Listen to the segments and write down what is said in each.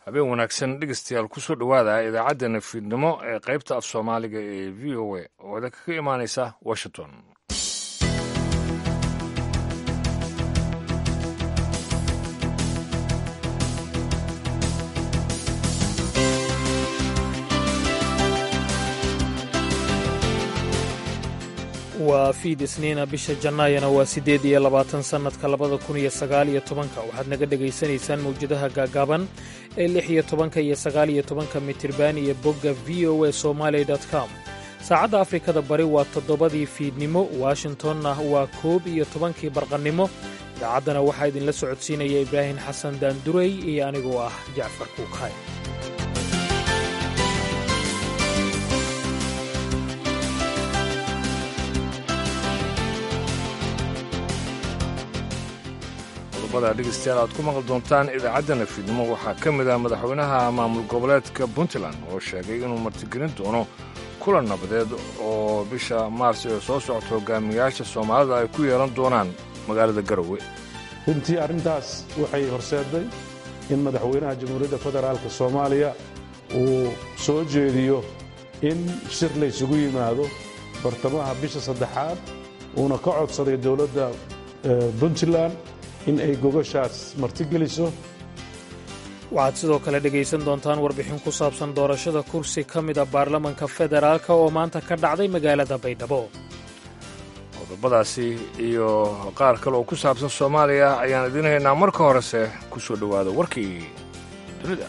habeen wanaagsan dhegeystayaal kusoo dhowaada idaacaddeenna fiidnimo ee qaybta af soomaaliga ee v o a oo idinka ka imaanaysa washington waa fiid isniina bisha jannaayana waa siddeed iyo labaatan sannadka labada kun iyo sagaal iyo tobanka waxaad naga dhegaysanaysaan mawjadaha gaagaaban ee lix iyo tobanka iyo sagaal iyo tobanka mitirban iyo bogga v o a somaali com saacadda afrikada bari waa toddobadii fiidnimo washingtonna waa koob iyo tobankii barqannimo idaacaddana waxaa idinla socodsiinaya ibraahim xasan daandurey iyo anigoo ah jacfar kuukay qodobada dhegeystayaal aad ku maqli doontaan idaacaddana fiidnimo waxaa ka mid ah madaxweynaha maamul goboleedka puntland oo sheegay inuu martigelin doono kulan nabadeed oo bisha maars ee soo socota hogaamiyayaasha soomaalida ay ku yeelan doonaan magaalada garowe runtii arrintaas waxay horseedday in madaxweynaha jamhuuriyadda federaalka soomaaliya uu soo jeediyo in shir laysugu yimaado bartamaha bisha saddexaad uuna ka codsaday dowladda puntland in ay gogashaas martigeliso waxaad sidoo kale dhegaysan doontaan warbixin ku saabsan doorashada kursi ka mida baarlamanka federaalka oo maanta ka dhacday magaalada baydhabo qodobadaasi iyo qaar kale oo ku saabsan soomaaliya ayaan idiin haynaa marka horese ku soo dhowaada warkii dunida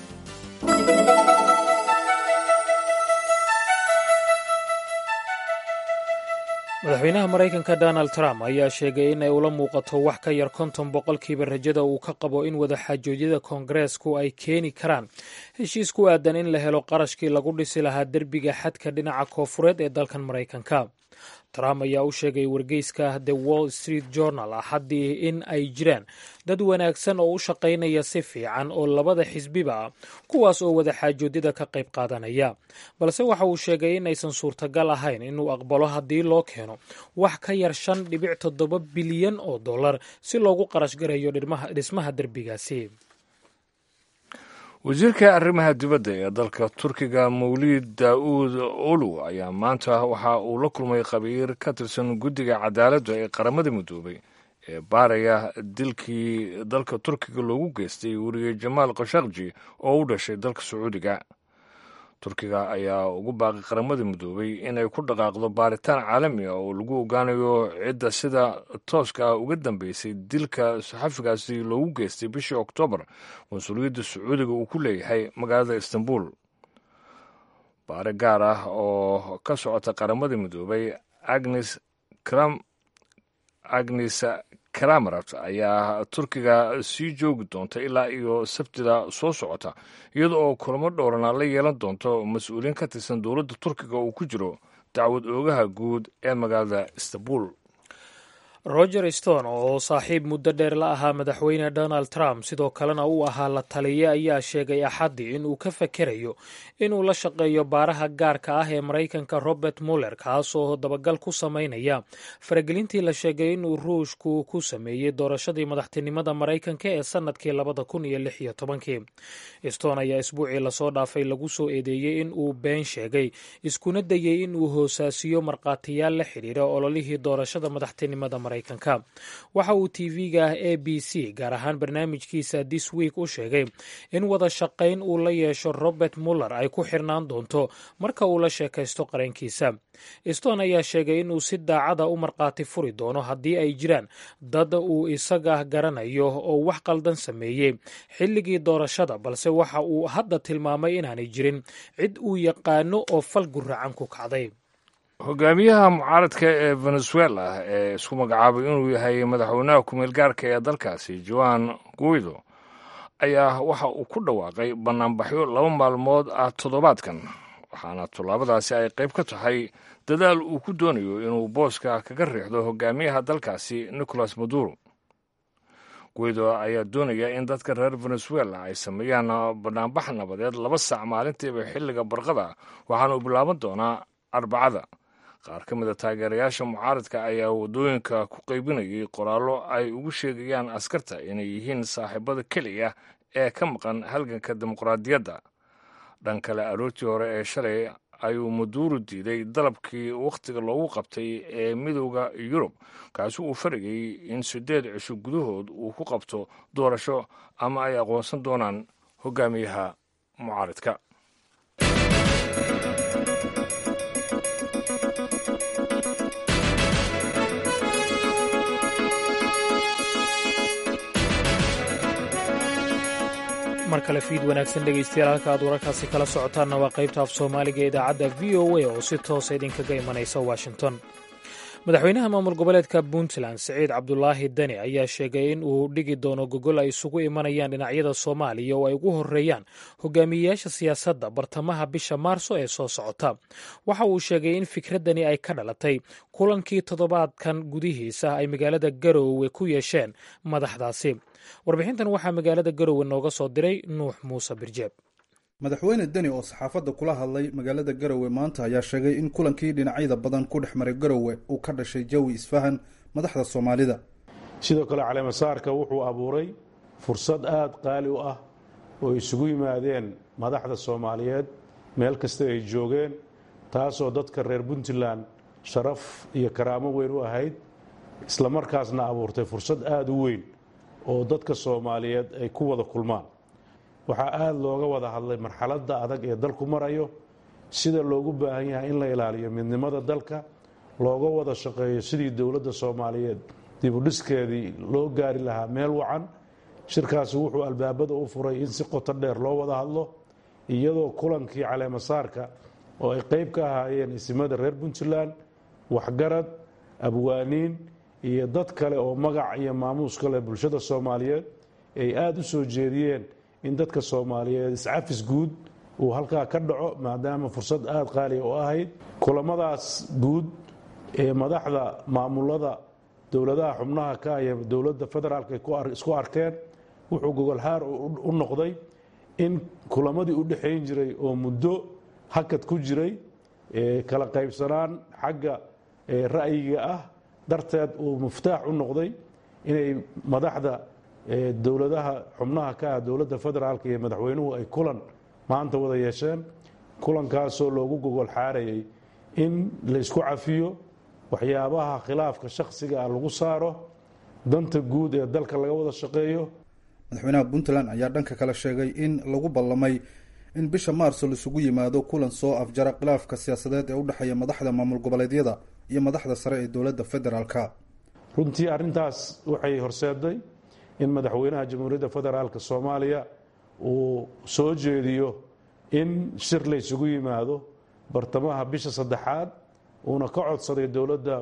madaxweynaha maraykanka donald trump ayaa sheegay in ay ula muuqato wax ka yar konton boqolkiiba rajada uu ka qabo in wadaxaajoodyada koongareesku ay keeni karaan heshiis ku aadan in la helo qarashkii lagu dhisi lahaa derbiga xadka dhinaca koofureed ee dalkan maraykanka trump ayaa u sheegay wargeyska the wall street journal axaddii in ay jiraan dad wanaagsan oo u shaqaynaya si fiican oo labada xisbiba ah kuwaas oo wadaxaajoodyada ka qayb qaadanaya balse waxa uu sheegay in aysan suurtagal ahayn inuu aqbalo haddii loo keeno wax ka yar shan dhibic toddoba bilyan oo dollar si loogu qarash garayo dhismaha derbigaasi wasiirka arrimaha dibadda ee dalka turkiga mawlid daa'uud olu ayaa maanta waxa uu la kulmay khabiir ka tirsan guddiga cadaaladda ee qaramada midoobay ee baaraya dilkii dalka turkiga loogu geystay weriye jamaal khashakji oo u dhashay dalka sacuudiga turkiga ayaa ugu baaqay qaramada midoobay inay ku dhaqaaqdo baaritaan caalami ah oo lagu ogaanayo cidda sida tooska ah uga dambeysay dilka saxafigaasi loogu geystay bishii oktoobar mas-uuliyadda sacuudiga uu ku leeyahay magaalada istanbul baare gaar ah oo ka socota qaramada midoobay agnes agnes kramarat ayaa turkiga sii joogi doonta ilaa iyo sabtida soo socota iyada oo kulamo dhowrana la yeelan doonto mas-uuliyiin ka tirsan dowladda turkiga uu ku jiro dacwad oogaha guud ee magaalada istanbul roger stone oo saaxiib muddo dheer la ahaa madaxweyne donald trump sidoo kalena uu ahaa la taliye ayaa sheegay axaddii in uu ka fakerayo inuu la shaqeeyo baaraha gaarka ah ee maraykanka robert muller kaasoo dabagal ku samaynaya faragelintii la sheegay inuu ruushku ku sameeyey doorashadii madaxtinimada maraykanka ee sannadkii labada kun iyo lix iyo tobankii stone ayaa isbuucii lasoo dhaafay lagu soo eedeeyey in uu been sheegay iskuna dayey in uu hoosaasiyo markhaatiyaal la xidhiira ololihii doorashada madaxtinimada waxa uu tv-ga a b c gaar ahaan barnaamijkiisa this week u sheegay in wada shaqayn uu la yeesho robert muller ay ku xirnaan doonto marka uu la sheekaysto qareenkiisa stone ayaa sheegay inuu si daacada u markhaati furi doono haddii ay jiraan dad uu isaga garanayo oo wax qaldan sameeyey xilligii doorashada balse waxa uu hadda tilmaamay inaanay jirin cid uu yaqaano oo fal guracan ku kacday hogaamiyaha mucaaradka ee venezuela ee isku magacaabay inuu yahay madaxweynaha kumeel gaarka ee dalkaasi joan guido ayaa waxa uu ku dhawaaqay bannaanbaxyo laba maalmood ah toddobaadkan waxaana tallaabadaasi ay qayb ka tahay dadaal uu ku doonayo inuu booska kaga riixdo hogaamiyaha dalkaasi nicolas maduro guido ayaa doonaya in dadka reer venezuela ay sameeyaan bannaanbax nabadeed laba saac maalintiiba xilliga barqada waxaana uu bilaaban doonaa arbacada qaar ka mida taageerayaasha mucaaradka ayaa waddooyinka ku qaybinayay qoraallo ay ugu sheegayaan askarta inay yihiin saaxiibada keliya ee ka maqan halganka dimuqraadiyadda dhan kale aroortii hore ee shalay ayuu maduuro diiday dalabkii wakhtiga loogu qabtay ee midooda yurub kaasi uu farigay in siddeed cisho gudahood uu ku qabto doorasho ama ay aqoonsan doonaan hogaamiyaha mucaaridka mar kale fiid wanaagsan dhegaystayaal halka aad wararkaasi kala socotaanna waa qaybta af soomaaliga ee idaacadda v o a oo si toosa idinkaga imanaysa washington madaxweynaha maamul goboleedka puntland siciid cabdulaahi deni ayaa sheegay in uu dhigi doono gogol ay isugu imanayaan dhinacyada soomaaliya oo ay ugu horeeyaan hogaamiyeyaasha siyaasadda bartamaha bisha maarso ee soo socota waxa uu sheegay in fikraddani ay ka dhalatay kulankii toddobaadkan gudihiisa ay magaalada garoowe ku yeesheen madaxdaasi warbixintan waxaa magaalada garoowe nooga soo diray nuux muuse birjeeb madaxweyne deni oo saxaafadda kula hadlay magaalada garowe maanta ayaa sheegay in kulankii dhinacyada badan ku dhex maray garowe uu ka dhashay jawi isfahan madaxda soomaalida sidoo kale caleemasaarka wuxuu abuuray fursad aada qaali u ah oo isugu yimaadeen madaxda soomaaliyeed meel kasta ay joogeen taasoo dadka reer puntland sharaf iyo karaamo weyn u ahayd islamarkaasna abuurtay fursad aada u weyn oo dadka soomaaliyeed ay ku wada kulmaan waxaa aada looga wada hadlay marxaladda adag ee dalku marayo sida loogu baahan yahay in la ilaaliyo midnimada dalka looga wada shaqeeyo sidii dowladda soomaaliyeed dibudhiskeedii loo gaari lahaa meel wacan shirkaasi wuxuu albaabada u furay in si qoto dheer loo wada hadlo iyadoo kulankii caleemasaarka oo ay qeyb ka ahaayeen isimada reer puntland waxgarad abwaaniin iyo dad kale oo magac iyo maamuus ka leh bulshada soomaaliyeed ay aada u soo jeediyeen in dadka soomaaliyeed iscafis guud uu halkaa ka dhaco maadaama fursad aada qaaliya u ahayd kulamadaas guud ee madaxda maamulada dowladaha xubnaha ka iyo dowladda federaalk ay isku arkeen wuxuu gogolhaar u noqday in kulamadii u dhexayn jiray oo muddo hakad ku jiray kala qaybsanaan xagga ra'yiga ah darteed uu muftaax u noqday inay madaxda dowladaha xubnaha ka ah dowladda federaalk iyo madaxweynuhu ay kulan maanta wada yeesheen kulankaasoo loogu gogol xaarayay in laysku cafiyo waxyaabaha khilaafka shakhsiga ah lagu saaro danta guud ee dalka laga wada shaqeeyo madaxweynaha puntland ayaa dhanka kale sheegay in lagu ballamay in bisha maarso laisugu yimaado kulan soo afjara khilaafka siyaasadeed ee u dhexeeya madaxda maamul goboleedyada iyo madaxda sare ee dowladda federaalka runtii arrintaas waxay horseeday in madaxweynaha jamhuuriyadda federaalk soomaaliya uu soo jeediyo in shir laysugu yimaado bartamaha bisha saddexaad uuna ka codsaday dowladda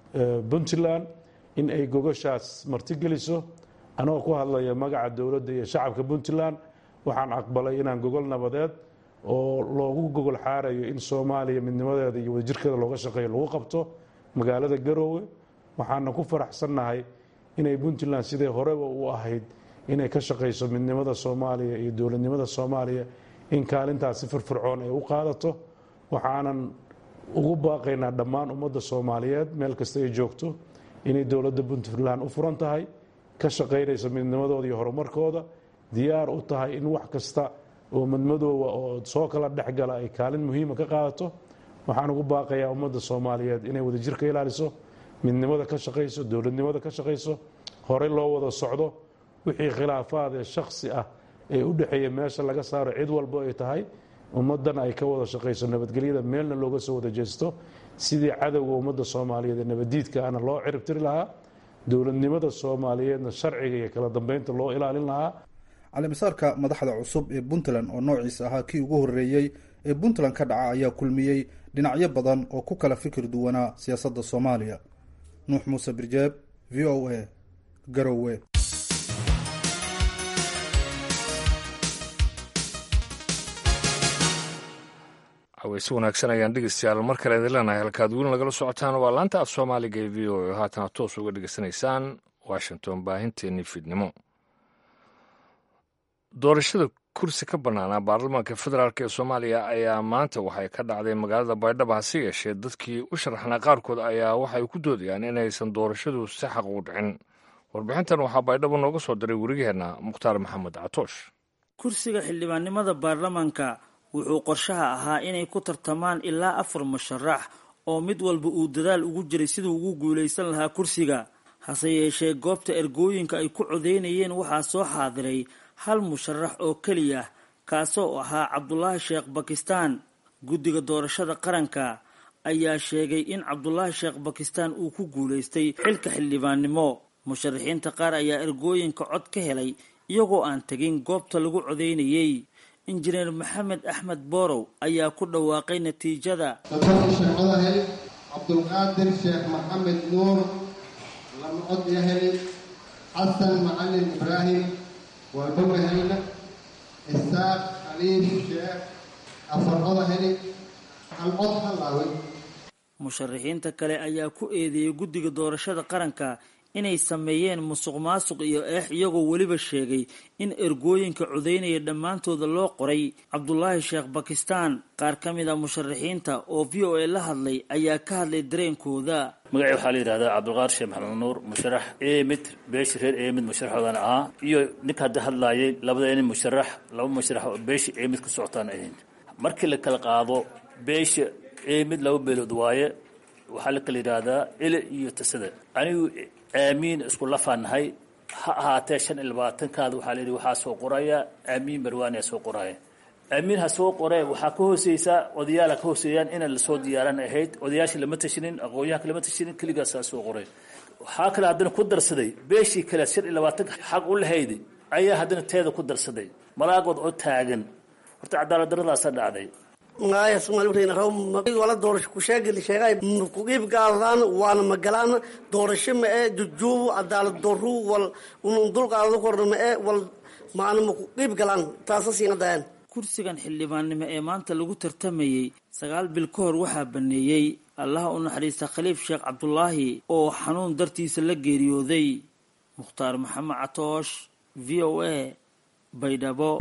puntland in ay gogashaas martigeliso anagoo ku hadlaya magaca dowladda iyo shacabka puntland waxaan aqbalay inaan gogol nabadeed oo loogu gogol xaarayo in soomaaliya midnimadeeda iyo wadajirkeeda looga shaqeeyo lagu qabto magaalada garoowe waxaana ku faraxsannahay inay puntland siday horeba u ahayd inay ka shaqayso midnimada soomaaliya iyo dowladnimada soomaaliya in kaalintaas si firfircoon ay u qaadato waxaanan ugu baaqaynaa dhammaan ummadda soomaaliyeed meel kasta ay joogto inay dowladda puntland u furan tahay ka shaqaynayso midnimadooda iyo horumarkooda diyaar u tahay in wax kasta oo madmadooba oo soo kala dhexgala ay kaalin muhiima ka qaadato waxaan ugu baaqayaa ummadda soomaaliyeed inay wadajir ka ilaaliso midnimada ka shaqayso dowladnimada ka shaqayso horey loo wada socdo wixii khilaafaad ee shakhsi ah ee u dhexeeya meesha laga saaro cid walbo ay tahay ummaddana ay ka wada shaqayso nabadgelyada meelna looga soo wada jeesto sidii cadowga ummadda soomaaliyeed ee nabaddiidka ana loo ciribtiri lahaa dowladnimada soomaaliyeedna sharciga iyo kala dambeynta loo ilaalin lahaa caleemasaarka madaxda cusub ee puntland oo noociisa ahaa kii ugu horreeyey ee puntland ka dhaca ayaa kulmiyey dhinacyo badan oo ku kala fikir duwanaa siyaasadda soomaaliya nuux muuse birjeeb v o a garowe haweyse wanaagsan ayaan dhegeystayaal mar kale idin leenahay halkaad weli nagala socotaan waa laanta af soomaaliga ee v o a oo haatana toos uga dhegeysanaysaan washington baahinteennii fiidnimo doorashada kursi ka bannaanaa baarlamaanka federaalk ee soomaaliya ayaa maanta waxay ka dhacday magaalada baydhabo hase yeeshee dadkii u sharaxnaa qaarkood ayaa waxay ku doodayaan inaysan doorashadu si xaq u dhicin warbixintan waxaa baydhabo nooga soo diray werigeenna mukhtaar maxamed catoosh kursiga xildhibaannimada baarlamaanka wuxuu qorshaha ahaa inay ku tartamaan ilaa afar musharax oo mid walba uu dadaal ugu jiray siduu ugu guulaysan lahaa kursiga hase yeeshee goobta ergooyinka ay ku codeynayeen waxaa soo xaadiray hal musharax oo keliya kaasoo ahaa cabdulaahi sheekh bakistaan guddiga doorashada qaranka ayaa sheegay in cabdulaahi sheekh bakistaan uu ku guulaystay xilka xildhibaannimo musharaxiinta qaar ayaa ergooyinka cod ka helay iyagoo aan tegin goobta lagu codeynayey injineer maxamed axmed boorow ayaa ku dhawaaqay natiijada soddon sheecodahay cabdulqaadir sheekh maxamed nuur lama cod yahay xasan macalin ibraahim walbogahayna isaaq khaliif sheekh afar codahay hal cod halaaway musharaxiinta kale ayaa ku eedeeyay guddiga doorashada qaranka inay sameeyeen musuq maasuq iyo eex iyagoo weliba sheegay in ergooyinka codeynaya dhammaantooda loo qoray cabdulaahi sheekh bakistaan qaar ka mid a musharaxiinta oo v o a la hadlay ayaa ka hadlay dareenkooda magacii waxaa la yidhahdaa cabdulqaadir sheekh maxamed nuur musharax emid beeshi reer emid musharaxoodan ahaa iyo ninka hadda hadlaayay labada nin musharax laba musharax oo beeshi emid ka socotaan ahayn markii la kala qaado beesha emid laba beelood waaye waxaa la kala yidhaahdaa ile iyo tasada anigu aamiin isku lafaanahay ha ahaatee shan iyo labaatankaada waxaa la yidhi waxaa soo qoraya aamiin barwaaniya soo qoraya aamiin ha soo qoree waxaa ka hooseysaa odayaala ka hooseeyaan ina lasoo diyaaran ahayd odayaasha lama tashinin aqoonyahanka lama tashinin keligaasaa soo qoray waxaa kale haddana ku darsaday beeshii kale shan iyo labaatanka xaq u lahayday ayaa haddana teeda ku darsaday malaagood oo taagan horta cadaalad daradaasa dhacday magacaya somaali wala doorasho kusheegeli sheegay kuqiib gaadaan waana magalaan doorasho ma ee jujuubu cadaalad doru wal unun dulqaadada korna ma ee wal maana ma kuqiib galaan taasa siina dayaan kursigan xildhibaannimo ee maanta lagu tartamayey sagaal bil ka hor waxaa baneeyey allaha u naxariista khaliif sheekh cabdulaahi oo xanuun dartiisa la geeriyooday mukhtaar maxamed catoosh v o a baydhabo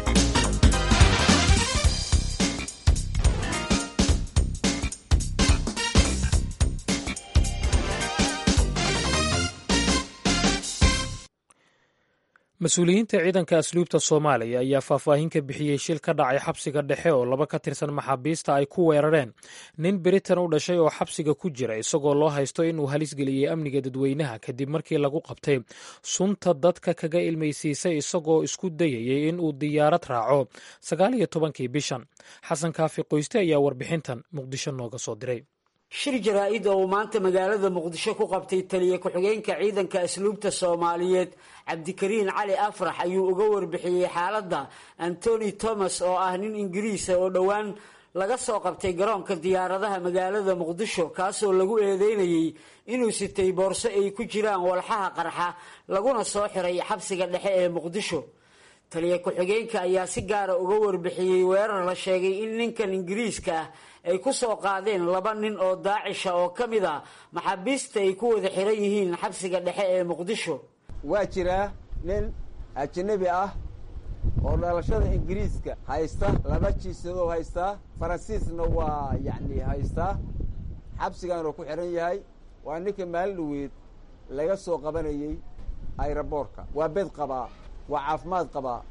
mas-uuliyiinta ciidanka asluubta soomaaliya ayaa faahfaahin ka bixiyey shil ka dhacay xabsiga dhexe oo laba ka tirsan maxaabiista ay ku weerareen nin beritan u dhashay oo xabsiga ku jira isagoo loo haysto inuu halis geliyey amniga dadweynaha kadib markii lagu qabtay sunta dadka kaga ilmaysiisay isagoo isku dayayey inuu diyaarad raaco sagaal iyo tobankii bishan xasan kaafi qoyste ayaa warbixintan muqdisho nooga soo diray shir jaraa-id oo uu maanta magaalada muqdisho ku qabtay taliya ku-xigeenka ciidanka asluubta soomaaliyeed cabdikariin cali afrax ayuu uga warbixiyey xaaladda antony thomas oo ah nin ingiriisa oo dhowaan laga soo qabtay garoonka diyaaradaha magaalada muqdisho kaasoo lagu eedeynayey inuu sitay boorso ay ku jiraan walxaha qarxa laguna soo xiray xabsiga dhexe ee muqdisho taliya ku-xigeenka ayaa si gaara uga warbixiyey weerar la sheegay in ninkan ingiriiska ah ay ku soo qaadeen laba nin oo daacisha oo ka mid a maxaabiista ay ku wada xiran yihiin xabsiga dhexe ee muqdisho waa jiraa nin ajanabi ah oo dhalashada ingiriiska haysta laba jiisadoo haystaa faransiisna waa yacni haystaa xabsigaanuu ku xihan yahay waa ninka maalin dhaweed laga soo qabanayey ayraboorka waa bed qabaa waa caafimaad qabaa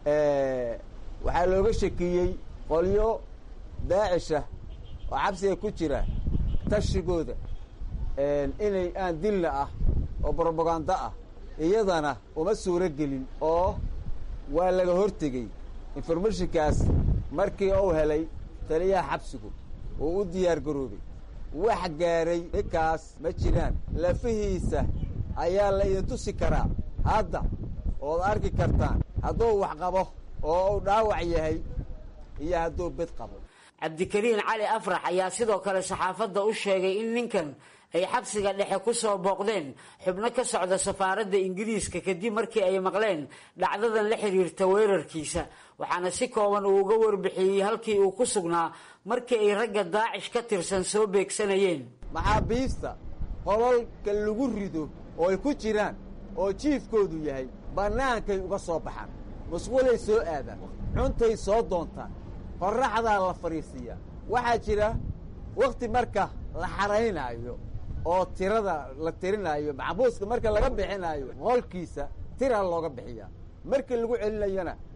waxaa looga shakiyey qolyo daacisha oo xabsiga ku jira tashigooda inay aan dilna ah oo brobaganda ah iyadana uma suuro gelin oo waa laga hortegey informationkaas markii uu helay taliyaha xabsigu oo u diyaar garoobay wax gaaray ninkaas ma jiraan lafihiisa ayaa la idin tusi karaa hadda ood arki kartaan hadduu wax qabo oo uu dhaawac yahay iyo hadduu bid qabo cabdikariin cali afrax ayaa sidoo kale saxaafadda u sheegay in ninkan ay xabsiga dhexe ku soo booqdeen xubno ka socda safaaradda ingiriiska kadib markii ay maqleen dhacdadan la xiriirta weerarkiisa waxaana si kooban uu uga warbixiyey halkii uu ku sugnaa markii ay ragga daacish ka tirsan soo beegsanayeen maxaabiista qololka lagu rido oo ay ku jiraan oo jiifkoodu yahay bannaankay uga soo baxaan musqulay soo aadaan cuntay soo doontaan qorraxdaa la fadhiisiiyaa waxaa jira wakhti marka la xaraynaayo oo tirada la tirinaayo maxbuuska marka laga bixinaayo qolkiisa tira looga bixiyaa markii lagu celinayana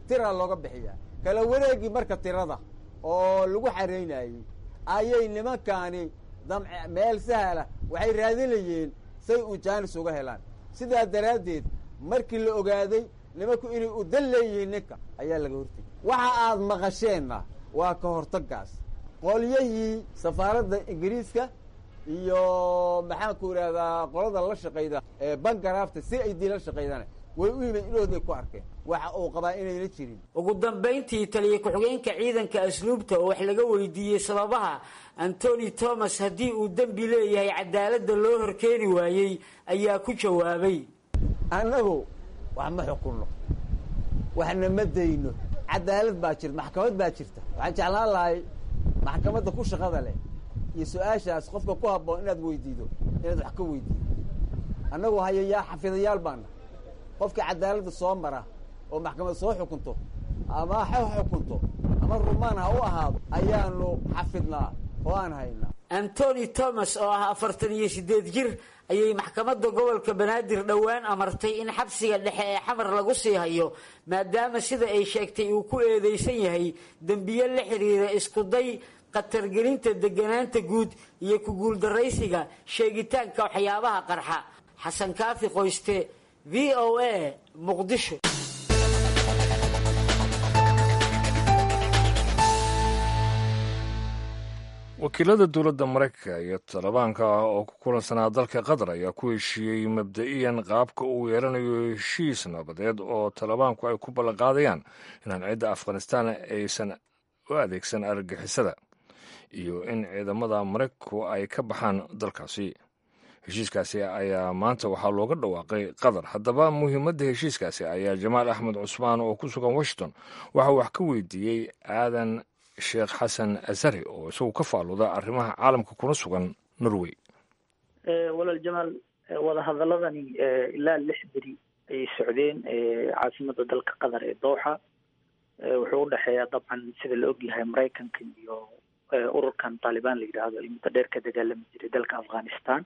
tiraa looga bixiyaa kala wareegii marka tirada oo lagu xaraynayey ayay nimankaani damc meel sahla waxay raadinayeen say uu jaanis uga helaan sidaa daraaddeed markii la ogaaday nimanku inay u dan leeyihiin ninka ayaa laga hortegay waxa aad maqasheenna waa ka hortagaas qolyahii safaaradda ingiriiska iyo maxaanku idhahdaa qolada la shaqayda ee bangarafta si ay dii la shaqaydana way u yimid inooday ku arkeen waxa uu qabaa inayna jirin ugu dambayntii taliya ku-xigeenka ciidanka asluubta oo wax laga weydiiyey sababaha antony thomas haddii uu dembi leeyahay cadaaladda loo horkeeni waayey ayaa ku jawaabay annagu wax ma xukunno waxna ma dayno cadaalad baa jirta maxkamad baa jirta waxaan jeclaan lahay maxkamadda ku shaqada leh iyo su-aashaas qofka ku habboon inaad weydiido inaad wax ka weydiido annagu hayayaa xafidayaal baana qofkii cadaaladda soo mara oo maxkamad soo xukunto ama ha xukunto ama rumaan ha u ahaado ayaanu xafidnaa oo aan haynaa antony thomas oo ah afartan iyo siddeed jir ayay maxkamadda gobolka banaadir dhowaan amartay in xabsiga dhexe ee xamar lagu sii hayo maadaama sida ay sheegtay uu ku eedeysan yahay dembiyo la xidhiira iskuday khatargelinta deganaanta guud iyo ku guuldaraysiga sheegitaanka waxyaabaha qarxa xasan kaafi qoyste v o a muqdisho wakiilada dowladda maraykanka iyo talibaanka oo ku kulansanaa dalka qatar ayaa ku heshiiyey mabda'iyan qaabka uu yeelanayo heshiis nabadeed oo talibaanku ay ku ballanqaadayaan inaan cidda afghanistaan aysan u adeegsan argagixisada iyo in ciidamada maraykanku ay ka baxaan dalkaasi heshiiskaasi ayaa maanta waxaa looga dhawaaqay qatar haddaba muhiimadda heshiiskaasi ayaa jamaal axmed cusmaan oo ku sugan washington waxaa wax ka weydiiyey aadan sheekh xasan azari oo isagu ka faaluda arrimaha caalamka kuna sugan norway walaal jamaal wadahadaladani ilaa lix beri ayay socdeen caasimada dalka qatar ee dooxa wuxuu udhexeeyaa dabcan sida la ogyahay maraykanka iyo ururkan taalibaan la yidhaahdo ay muddo dheer ka dagaalami jiray dalka afghanistan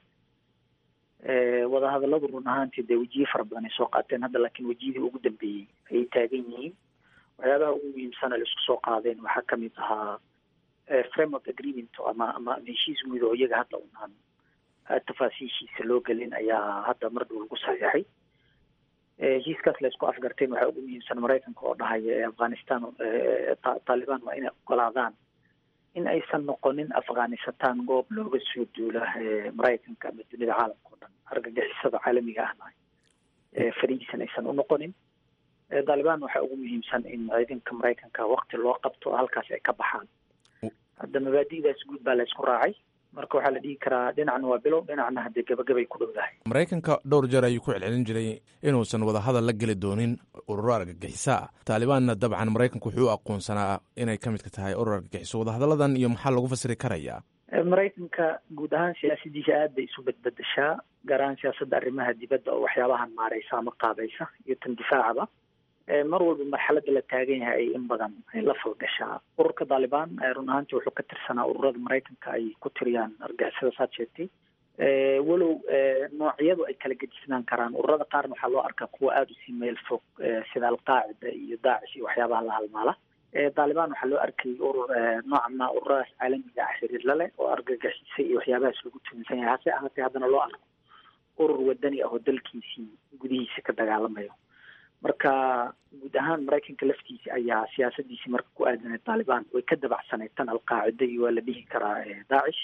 wadahadaladu run ahaantii dee wejiye fara badan ay soo qaateen hadda laakiin wejiyadii ugu dambeeyey ayay taagan yihiin waxyaabaha ugu muhiimsana la isku soo qaadeen waxaa kamid ahaa framework agreement ama ama heshiis guud oo iyaga hadda unaan tafaasiishiisa loo gelin ayaa hadda mar dhow lagu saxiixay heshiiskaas la isku afgarteen waxaa ugu muhiimsan maraykanka oo dhahaya afghanistan taalibaan waa inay ogolaadaan in aysan noqonin afghanistan goob looga soo duula maraykanka ama dunida caalamka o dhan argagixisada caalamiga ahna fariisan aysan unoqonin taalibaan waxaa ugu muhiimsan in ciidanka maraykanka wakti loo qabto oo halkaas ay ka baxaan hadda mabaadi'daas guud baa la isku raacay marka waxaa la dhihi karaa dhinacna waa bilow dhinacna haddee gabagabay ku dhowdahay maraykanka dhowr jeer ayuu ku celcelin jiray inuusan wadahadal la geli doonin ururo argagixiso ah taalibaanna dabcan maraykanku wuxuu u aqoonsanaa inay ka midka tahay urur argagixiso wadahadalladan iyo maxaa lagu fasiri karayaa maraykanka guud ahaan siyaasadiisa aad bay isu badbedeshaa gaar ahaan siyaasadda arrimaha dibadda oo waxyaabahan maareysa ama qaabaysa iyo tan difaacaba mar walba marxaladda la taagan yahay ay in badan ay la falgashaa ururka taalibaan run ahaantii wuxuu ka tirsanaa ururada maraykanka ay ku tiriyaan argixisada saad sheegtay walow noocyadu ay kala gedisnaan karaan ururada qaarna waxaa loo arkaa kuwa aada usii meel fog sida alqaacida iyo daacish iyo waxyaabaha la halmaala taalibaan waxaa loo arkayay urur noocan ma ururadaas caalamiga ah xiriir la leh oo argagixisa iyo waxyaabahaas lagu tuminsan yahay hase ahaatee haddana loo arko urur wadani ah oo dalkiisii gudihiisa ka dagaalamayo marka guud ahaan maraykanka laftiisa ayaa siyaasadiisii marka ku aadanay taalibaan way ka dabacsanayd tan alqaacida iyo waa la dhihi karaa daacish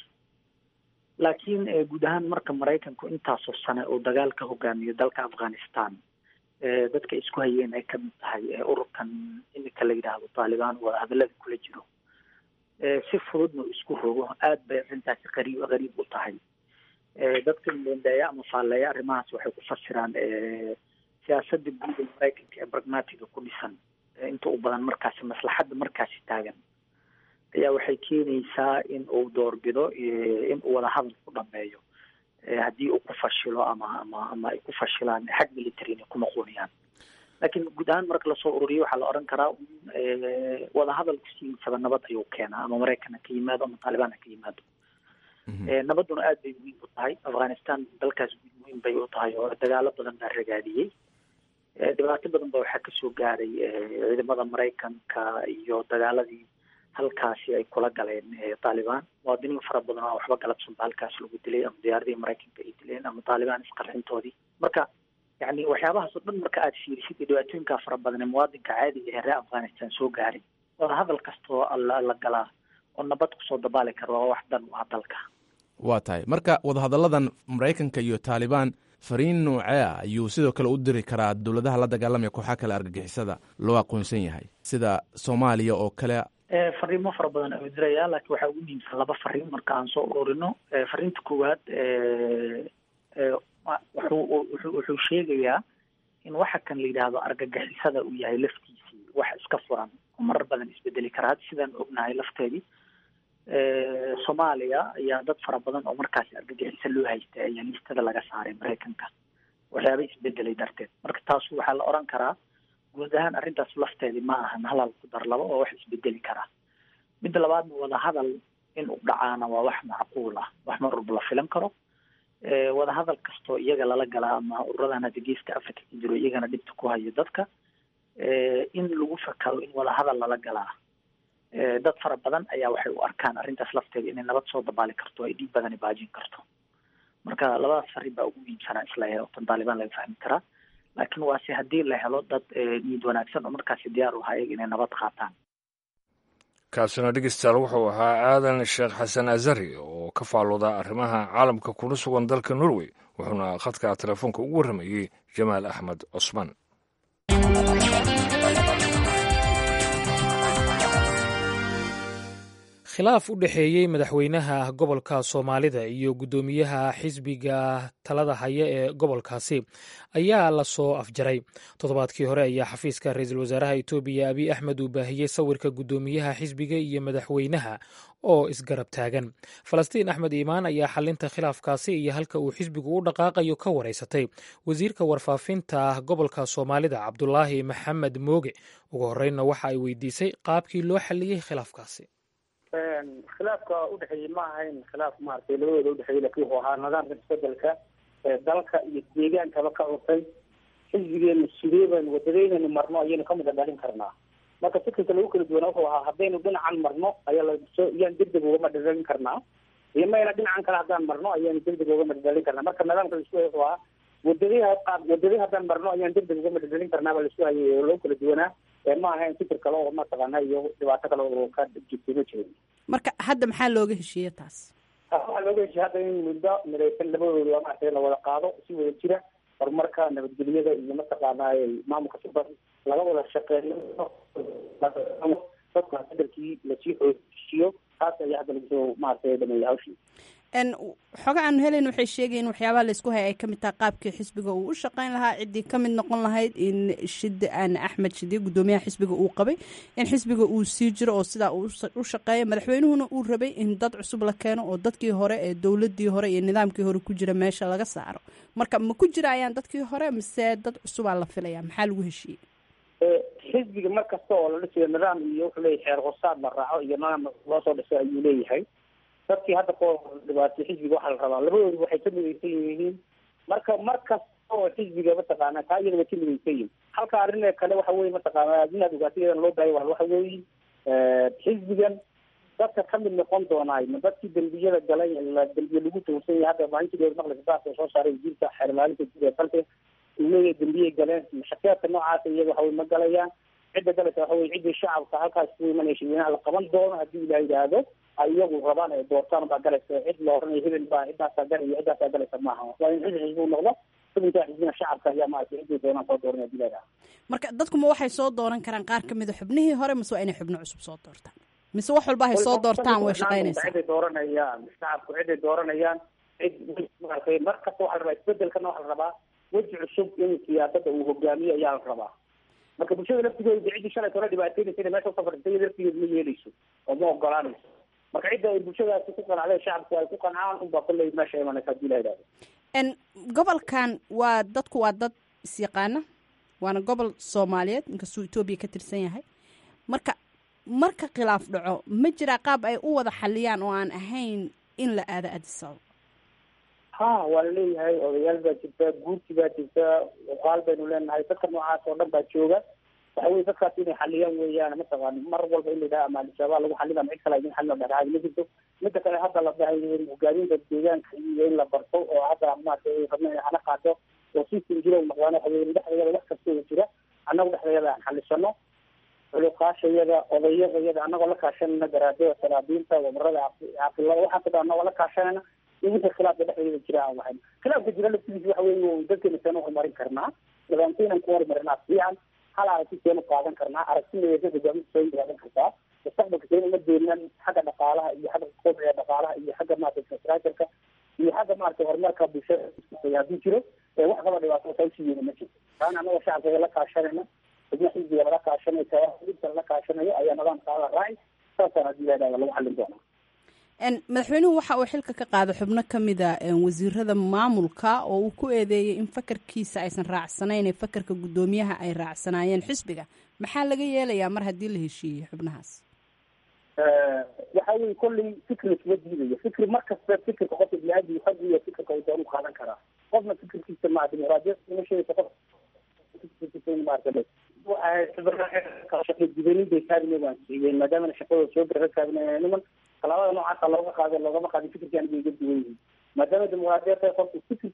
laakiin guud ahaan marka maraykanku intaasoo sane uu dagaal ka hogaamiyo dalka afghanistan dadka isku hayeen ay kamid tahay ururkan iminka la yidhaahdo taalibaan oo hadalada kula jiro si fududna uu isku rogo aad bay arrintaasi qariib qariib u tahay dadka bendeeya ama faalleeya arrimahaas waxay ku fasiraan siyaasada guud ee maraykanka ee pragmatiga ku dhisan inta u badan markaasi maslaxadda markaasi taagan ayaa waxay keenaysaa in uu doorbido in uu wadahadal ku dhameeyo haddii uu ku fashilo ama ama ama ay ku fashilaan xag military inay ku noqonayaan laakiin guud ahaan marka lasoo ururiyo waxaa la odhan karaa wadahadalku siinsaba nabad ayuu keenaa ama maraykan ha ka yimaado ama taalibaan ha ka yimaado nabadduna aad bay muhiim u tahay afghanistan dalkaas muhiim bay u tahay oo dagaalo badan baa ragaadiyey dhibaato badan ba waxaa kasoo gaaray ciidamada maraykanka iyo dagaaladii halkaasi ay kula galeen taalibaan muwaadiniin fara badan oo waxba galabsan ba halkaas lagu dilay ama diyaaradihii maraykanka ay dileen ama taalibaan isqarxintoodii marka yani waxyaabahaas oo dhan marka aad fiirisid iyo dhibaatooyinkaa fara badan ee muwaadinka caadiga ee reer afghanistan soo gaaray wada hadal kastoo la galaa oo nabad kusoo dabaali kara waa wax dan u ah dalka waa tahay marka wadahadalladan maraykanka iyo taalibaan fariin noocee ah ayuu sidoo kale u diri karaa dowladaha la dagaalamaya kooxaha kale argagixisada loo aqoonsan yahay sida soomaaliya oo kale fariimo fara badan ayuu diraya laakiin waxaa ugu muhiimsan laba fariin marka aan soo ururino fariinta koowaad wuxuu wuxuu wuxuu sheegayaa in waxa kan la yidhaahdo argagixisada uu yahay laftiisii wax iska furan oo marar badan isbedeli kara hadda sidaan ognahay lafteedii soomaaliya ayaa dad fara badan oo markaasi argagixiso loo haystay ayaa listada laga saaray maraykanka waxyaaba isbedelay darteed marka taasu waxaa la oran karaa guud ahaan arrintaas lafteedii ma ahan halal ku dar labo oo wax isbedeli karaa midda labaadna wadahadal in u dhacaana waa wax macquul ah wax mar walba la filan karo wadahadal kastoo iyaga lala galaa ama ururadan hadda geeska africa ka jiro iyagana dhibta ku hayo dadka in lagu fakaro in wadahadal lala galaa dad fara badan ayaa waxay u arkaan arrintaas lafteeda inay nabad soo dabaali karto ay dhiib badani baajin karto marka labadaas fariin baa ugu muhiimsanaa isla helo tan taalibaan laga fahmi karaa laakiin waase haddii la helo dad niyad wanaagsan oo markaasi diyaar u ahaa iyaga inay nabad qaataan kaasina dhegeystayaal wuxuu ahaa aadan sheekh xasan azari oo ka faalooda arrimaha caalamka kuna sugan dalka norway wuxuuna khadka telefoonka ugu warramayey jamaal axmed cusmaan khilaaf u dhexeeyey madaxweynaha gobolka soomaalida iyo guddoomiyaha xisbiga talada haya ee gobolkaasi ayaa la soo afjaray toddobaadkii hore ayaa xafiiska ra-iisul wasaaraha etoobiya abiy axmed uu baahiyey sawirka guddoomiyaha xisbiga iyo madaxweynaha oo isgarab taagan falastiin axmed iimaan ayaa xalinta khilaafkaasi iyo halka uu xisbigu u dhaqaaqayo ka wareysatay wasiirka warfaafinta gobolka soomaalida cabdulaahi maxamed mooge ugu horreynna waxa ay weydiisay qaabkii loo xaliyey khilaafkaasi khilaafka udhexeeyey ma ahayn khilaaf maaragtay labadooda udhexeeyey lakin wuxuu ahaa nidaamka isbedelka ee dalka iyo deegaankaba ka cusay xisbigeenu sidee baynu wadadeynaynu marno ayaynu ka mida dhalin karnaa marka fikirka lagu kala duwana wuxuu ahaa haddaynu dhinacan marno ayaa lasoo iyaan degdeg ugama dhadhalin karnaa iyo mayna dhinacan kale haddaan marno ayaanu degdeg ugama dhadhalin karnaa marka nidaamka laisku hayay wuxuu ahaa wadadii qaab wadadii haddaan marno ayaan degdeg ugama dhadhalin karnaa baa laisku hayay oo lagu kala duwanaa ma ahayn fikir kale oo mataqaana iyo dhibaato kale oo ka jirtay ma jirin marka hadda maxaa looga heshiiye taas waxaa looga heshiye hadda in muddo midaysan labadooda maaragtay la wada qaado si wada jira horumarka nabadgelyada iyo mataqaana maamulka suban laga wada shaqeeyo dadka bedelkii lasii xoojisiyo taas ayaa hadda lagu soo maaragtay dhameeyay hawshii xoga aanu helayn waxay sheegayen waxyaabaha laysku haya ay kamid tahay qaabkii xisbiga uu u shaqeyn lahaa ciddii kamid noqon lahayd in shide aan axmed shide guddoomiyaha xisbiga uu qabay in xisbiga uu sii jiro oo sidaa u shaqeeya madaxweynuhuna uu rabay in dad cusub la keeno oo dadkii hore ee dowladii hore iyo nidaamkii hore ku jira meesha laga saaro marka ma ku jirayaan dadkii hore mise dad cusubaa la filaya maxaa lagu heshiiyey xisbiga mar kasta oo la dhisayo nidaam iyo wuxuu leeyahay xeer hosaad la raaco iyo nidaam loo soo dhisay ayuu leeyahay dadkii hadda ko dhibaatay xisbiga waxaa la rabaa labadoodu waxay ka midaysan yihiin marka mar kasta oo xisbiga mataqaana taa iyada way ka midaysan yihiin halka arrin kale waxa weye mataqaana inaad ogaatay iyadan loo baahay waxa weeye xisbigan dadka kamid noqon doonaay ma dadkii dembiyada galay dembiye lagu tuhunsan yahay hadda maalintii maqlisa baarka soo saaray wasiirka xeer maalinta guud ee dalka uu leeyahay dembiyay galeen shakeedka noocaasa iyaga waxa weye ma galayaan cidda galaysa waxa weye ciddii shacabka halkaas ku imanaya shirweynaha la qaban doono haddii ilaah yidhaahdo ay iyagu rabaan ay doortaan baa galaysa cid la oranaya hebel baa ciddaasaa galaya ciddaasaa galaysa maaha waa in xisbi xisbi noqdo xubinkaa xisbina shacabka ayaa maaragtay ciddii doonaan soo dooranaya hadii la yidhaahdo marka dadkuma waxay soo dooran karaan qaar kamid a xubnihii hore mise waa inay xubno cusub soo doortaan mise wax walba hay soo doortaan way shaqeynaysaa ciday dooranayaan shacabku ciday dooranayaan cid maaragtay mar kasta waxaa la rabaa isbedelkana waxaa la rabaa weji cusub in siyaasadda uu hogaamiyo ayaa la rabaa marka bulshada laftigeeda ciddii shalay hore dhibaateynaysa inay meesha usafartay laftigeeda ma yeeleyso oo ma ogolaanayso marka cidda ay bulshadaasi ku qanacday shacabku ay ku qancaan unbaa kolley meesha imanaysa hadii la yidhahdo gobolkan waa dadku waa dad isyaqaana waana gobol soomaaliyeed inkastuu etoobiya ka tirsan yahay marka marka khilaaf dhaco ma jiraa qaab ay u wada xaliyaan oo aan ahayn in la aado adisababa ha waa laleeyahay odayaal baa jirta guurti baa jirta uqaal baynu leenahay dadka noocaas oo dhan baa jooga waxa weye dadkaas inay xaliyaan weeyaan mataqaani mar walba in la yidhaha ama al-shabaab lagu xalina ama cid kale idin xalina dhexaadi ma jirto mida kale hadda la dhahay hogaaminta deegaanka iyo in la barto oo hadda maarata rabna inay hana qaato oo system jira u noqdaan waxa weye dhexdeeda wax kastoo jira annagu dhexdeeda aan xalisano culuqaashayada odayadayada annagoo la kaashanayna garaadada salaadiinta wabarada caaqilada waxaas o dhan annagoo la kaashanayna in wixii khilaafka dhexdeeda jira aan wahayn khilaafka jira laftigiisa waxa weye dadkeena seen u horumarin karnaa nidaamkeenan ku horumarinaa fiican hal aragti seenu qaadan karnaa aragtideeda hogaaminta soo qaadan kartaa mustaqbalka seen uma deenan xagga dhaqaalaha iyo xagga kobciga dhaqaalaha iyo xagga maarata infrastructureka iyo xagga maarata horumarka bulshada haddii jiro wax kaba dhibaato sausiyeena ma jirto taana anagoo shacabkeeda la kaashanayna xubno xisbiga lala kaashanayo tawaxidka lala kaashanayo ayaa nidaamkaada raaci saasaan haddii lahahda lagu xallin doonaa madaxweynuhu waxa uu xilka ka qaaday xubno ka mida wasiirada maamulka oo uu ku eedeeyey in fakarkiisa aysan raacsanayn ee fakarka guddoomiyaha ay raacsanaayeen xisbiga maxaa laga yeelayaa mar haddii la heshiiyey xubnahaas waxa weye kolley fikri isma diidayo fikri mar kasta fikirka qofka bini-aadmi xog iyo fikirka uu doonu qaadan karaa qofna fikirkiisa maa dimuqraadiyad uma sheegaysa qof dibanin bay kaabine waan siiyeen maadaamana shaqadooda soo gara kaabine niman talaabada noocaasa looga qaada loogama qaadin fikirkan bay iga duwan yihiin maadaama dimuqraadiyad tahay qofku fikir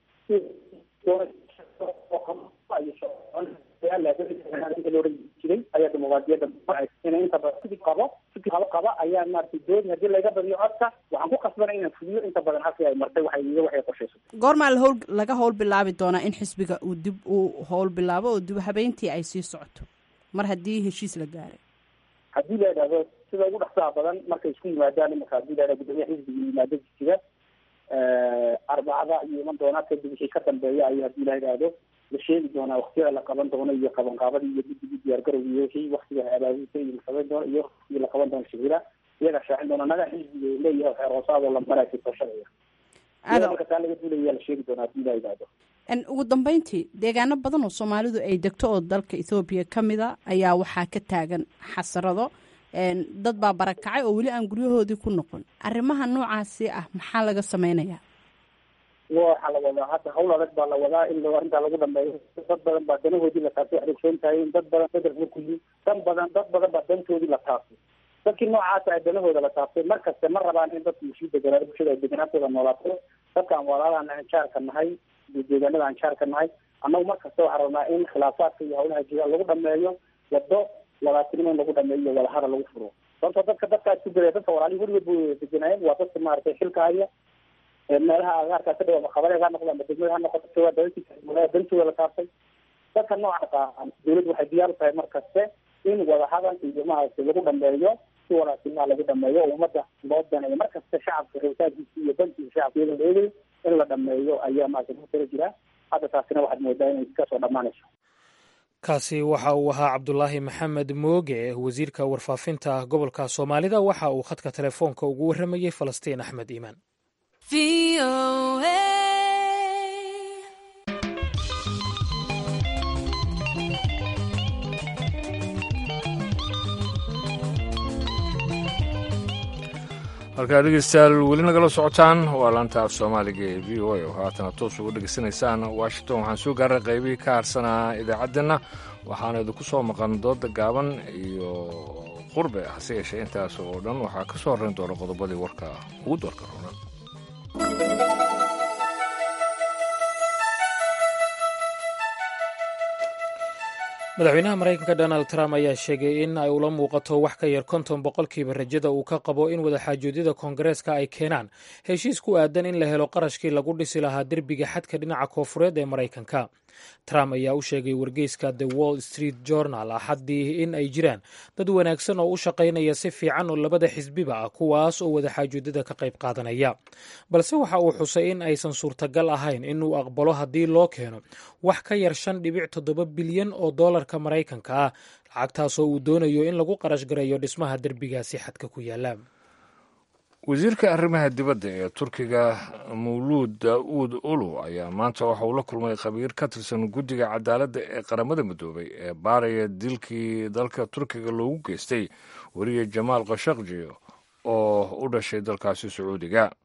jiray ayaa dimuqraadiyadda inay inta badan fikir qabo fikir qabo qaba ayaa maaragtay doodi haddii laga badiyo codka waxaan ku qasbanay inaan fuliyo inta badan halkii ay martay waxay iyo waxay qorshayso goormaa la howl laga howl bilaabi doonaa in xisbiga uu dib uu howl bilaabo oo dib habeyntii ay sii socoto mar haddii heshiis la gaaray haddii la idhahdo sida ugu dhaqsaha badan markay isku yimaadaan imanka hadii la idhahdo gudoomiyaha xisbiga yimaado jisiga arbacada iyo iman doonaa kadib wixii ka dambeeya ayo haddii la idhaahdo la sheegi doonaa waktiyada la qaban doono iyo qabanqaabadii iyo guddigii diyaargarowga iyo wixii waktiga abaabulka iyo la qaban doono iyo waktigii la qaban doono shirira iyagaa shaacin doona naga xisbiga leeyahay xeer hoosaadoo la maraysa doorashadaya iyada marka taa laga duulaya la sheegi doonaa haddii la idhaahdo ugu dambeyntii deegaano badan oo soomaalidu ay degto oo dalka ethoobiya ka mid a ayaa waxaa ka taagan xasarado dad baa barakacay oo weli aan guryahoodii ku noqon arrimaha noocaasi ah maxaa laga sameynayaa waxaa la wadaa hadda hawl adag baa la wadaa in arrintaa lagu dhameeyo dad badan baa danahoodii la taabtay waxay ogsoon tahay dad badan federal kulli dan badan dad badan baa dantoodii la taabtay dadkii noocaasa ay danahooda la taabtay mar kaste ma rabaan in dadku sii deganaa bulshada ay deganaantooda noolaato dadka aan walaalahan aan jaarka nahay deegaanada aan jaarka nahay annagu mar kasta waxaa rabnaa in khilaafaadka iyo hawlaha jira lagu dhameeyo wado walaatinimo in lagu dhameeyo iyo wadahada lagu furo sababtoo dadka dadkaas ku gelaya dadka walaalihi weligood bu deganaayeen waa dadka maaragtay xilka haya meelaha agaarkaa ka dhawa maqabadeed ha noqdo ama degmada ha noqoto waa dalalkiisa dantooda la taabtay dadka noocaasa dawladdu waxay diyaar u tahay mar kaste in wadahadal iyo maaragtay lagu dhameeyo si walaatinimaha lagu dhameeyo oo ummadda loo daneeyo mar kasta shacabka rabitaankiisa iyo dankiisa shacabka iyadoo la eegayo in la dhameeyo ayaa maaragtay lagu tala jiraa hadda taasina waxaad moodaa inay kasoo dhammaanayso kaasi waxa uu ahaa cabdulaahi maxamed mooge wasiirka warfaafinta gobolka soomaalida waxa uu khadka telefoonka ugu warramayey falastiin axmed iimaan halkaa dhegeystayaal weli nagala socotaan waa laanta af soomaaliga ee v o a oo haatana toos uga dhegeysanaysaan washington waxaan soo gaaray qaybihii ka harsanaa idaacadeenna waxaana idinku soo maqan dooda gaaban iyo qurbe hase yeeshee intaas oo dhan waxaa ka soo horrayn doona qodobadii warka ugu doorka ronan madaxweynaha maraykanka donald trump ayaa sheegay in ay ula muuqato wax ka yar konton boqolkiiba rajada uu ka qabo in wadaxaajoodyada koongareeska ay keenaan heshiis ku aadan in la helo qarashkii lagu dhisi lahaa derbiga xadka dhinaca koofureed ee maraykanka trump ayaa u sheegay wargeyska the wall street journal axaddii in ay jiraan dad wanaagsan oo u shaqaynaya si fiican oo labada xisbiba ah kuwaas oo wadaxaajoodyada ka qayb qaadanaya balse waxa uu xusay in aysan suurtagal ahayn inuu aqbalo haddii loo keeno wax ka yar shan dhibic toddoba bilyan oo dollarka maraykanka ah lacagtaasoo uu doonayo in lagu qarash gareeyo dhismaha derbigaasi xadka ku yaala wasiirka arrimaha dibadda ee turkiga mawluud daa'uud ulu ayaa maanta waxa uu la kulmay khabiir ka tirsan guddiga cadaaladda ee qaramada midoobay ee baaraya dilkii dalka turkiga loogu geystay weriye jamaal khashaqji oo u dhashay dalkaasi sacuudiga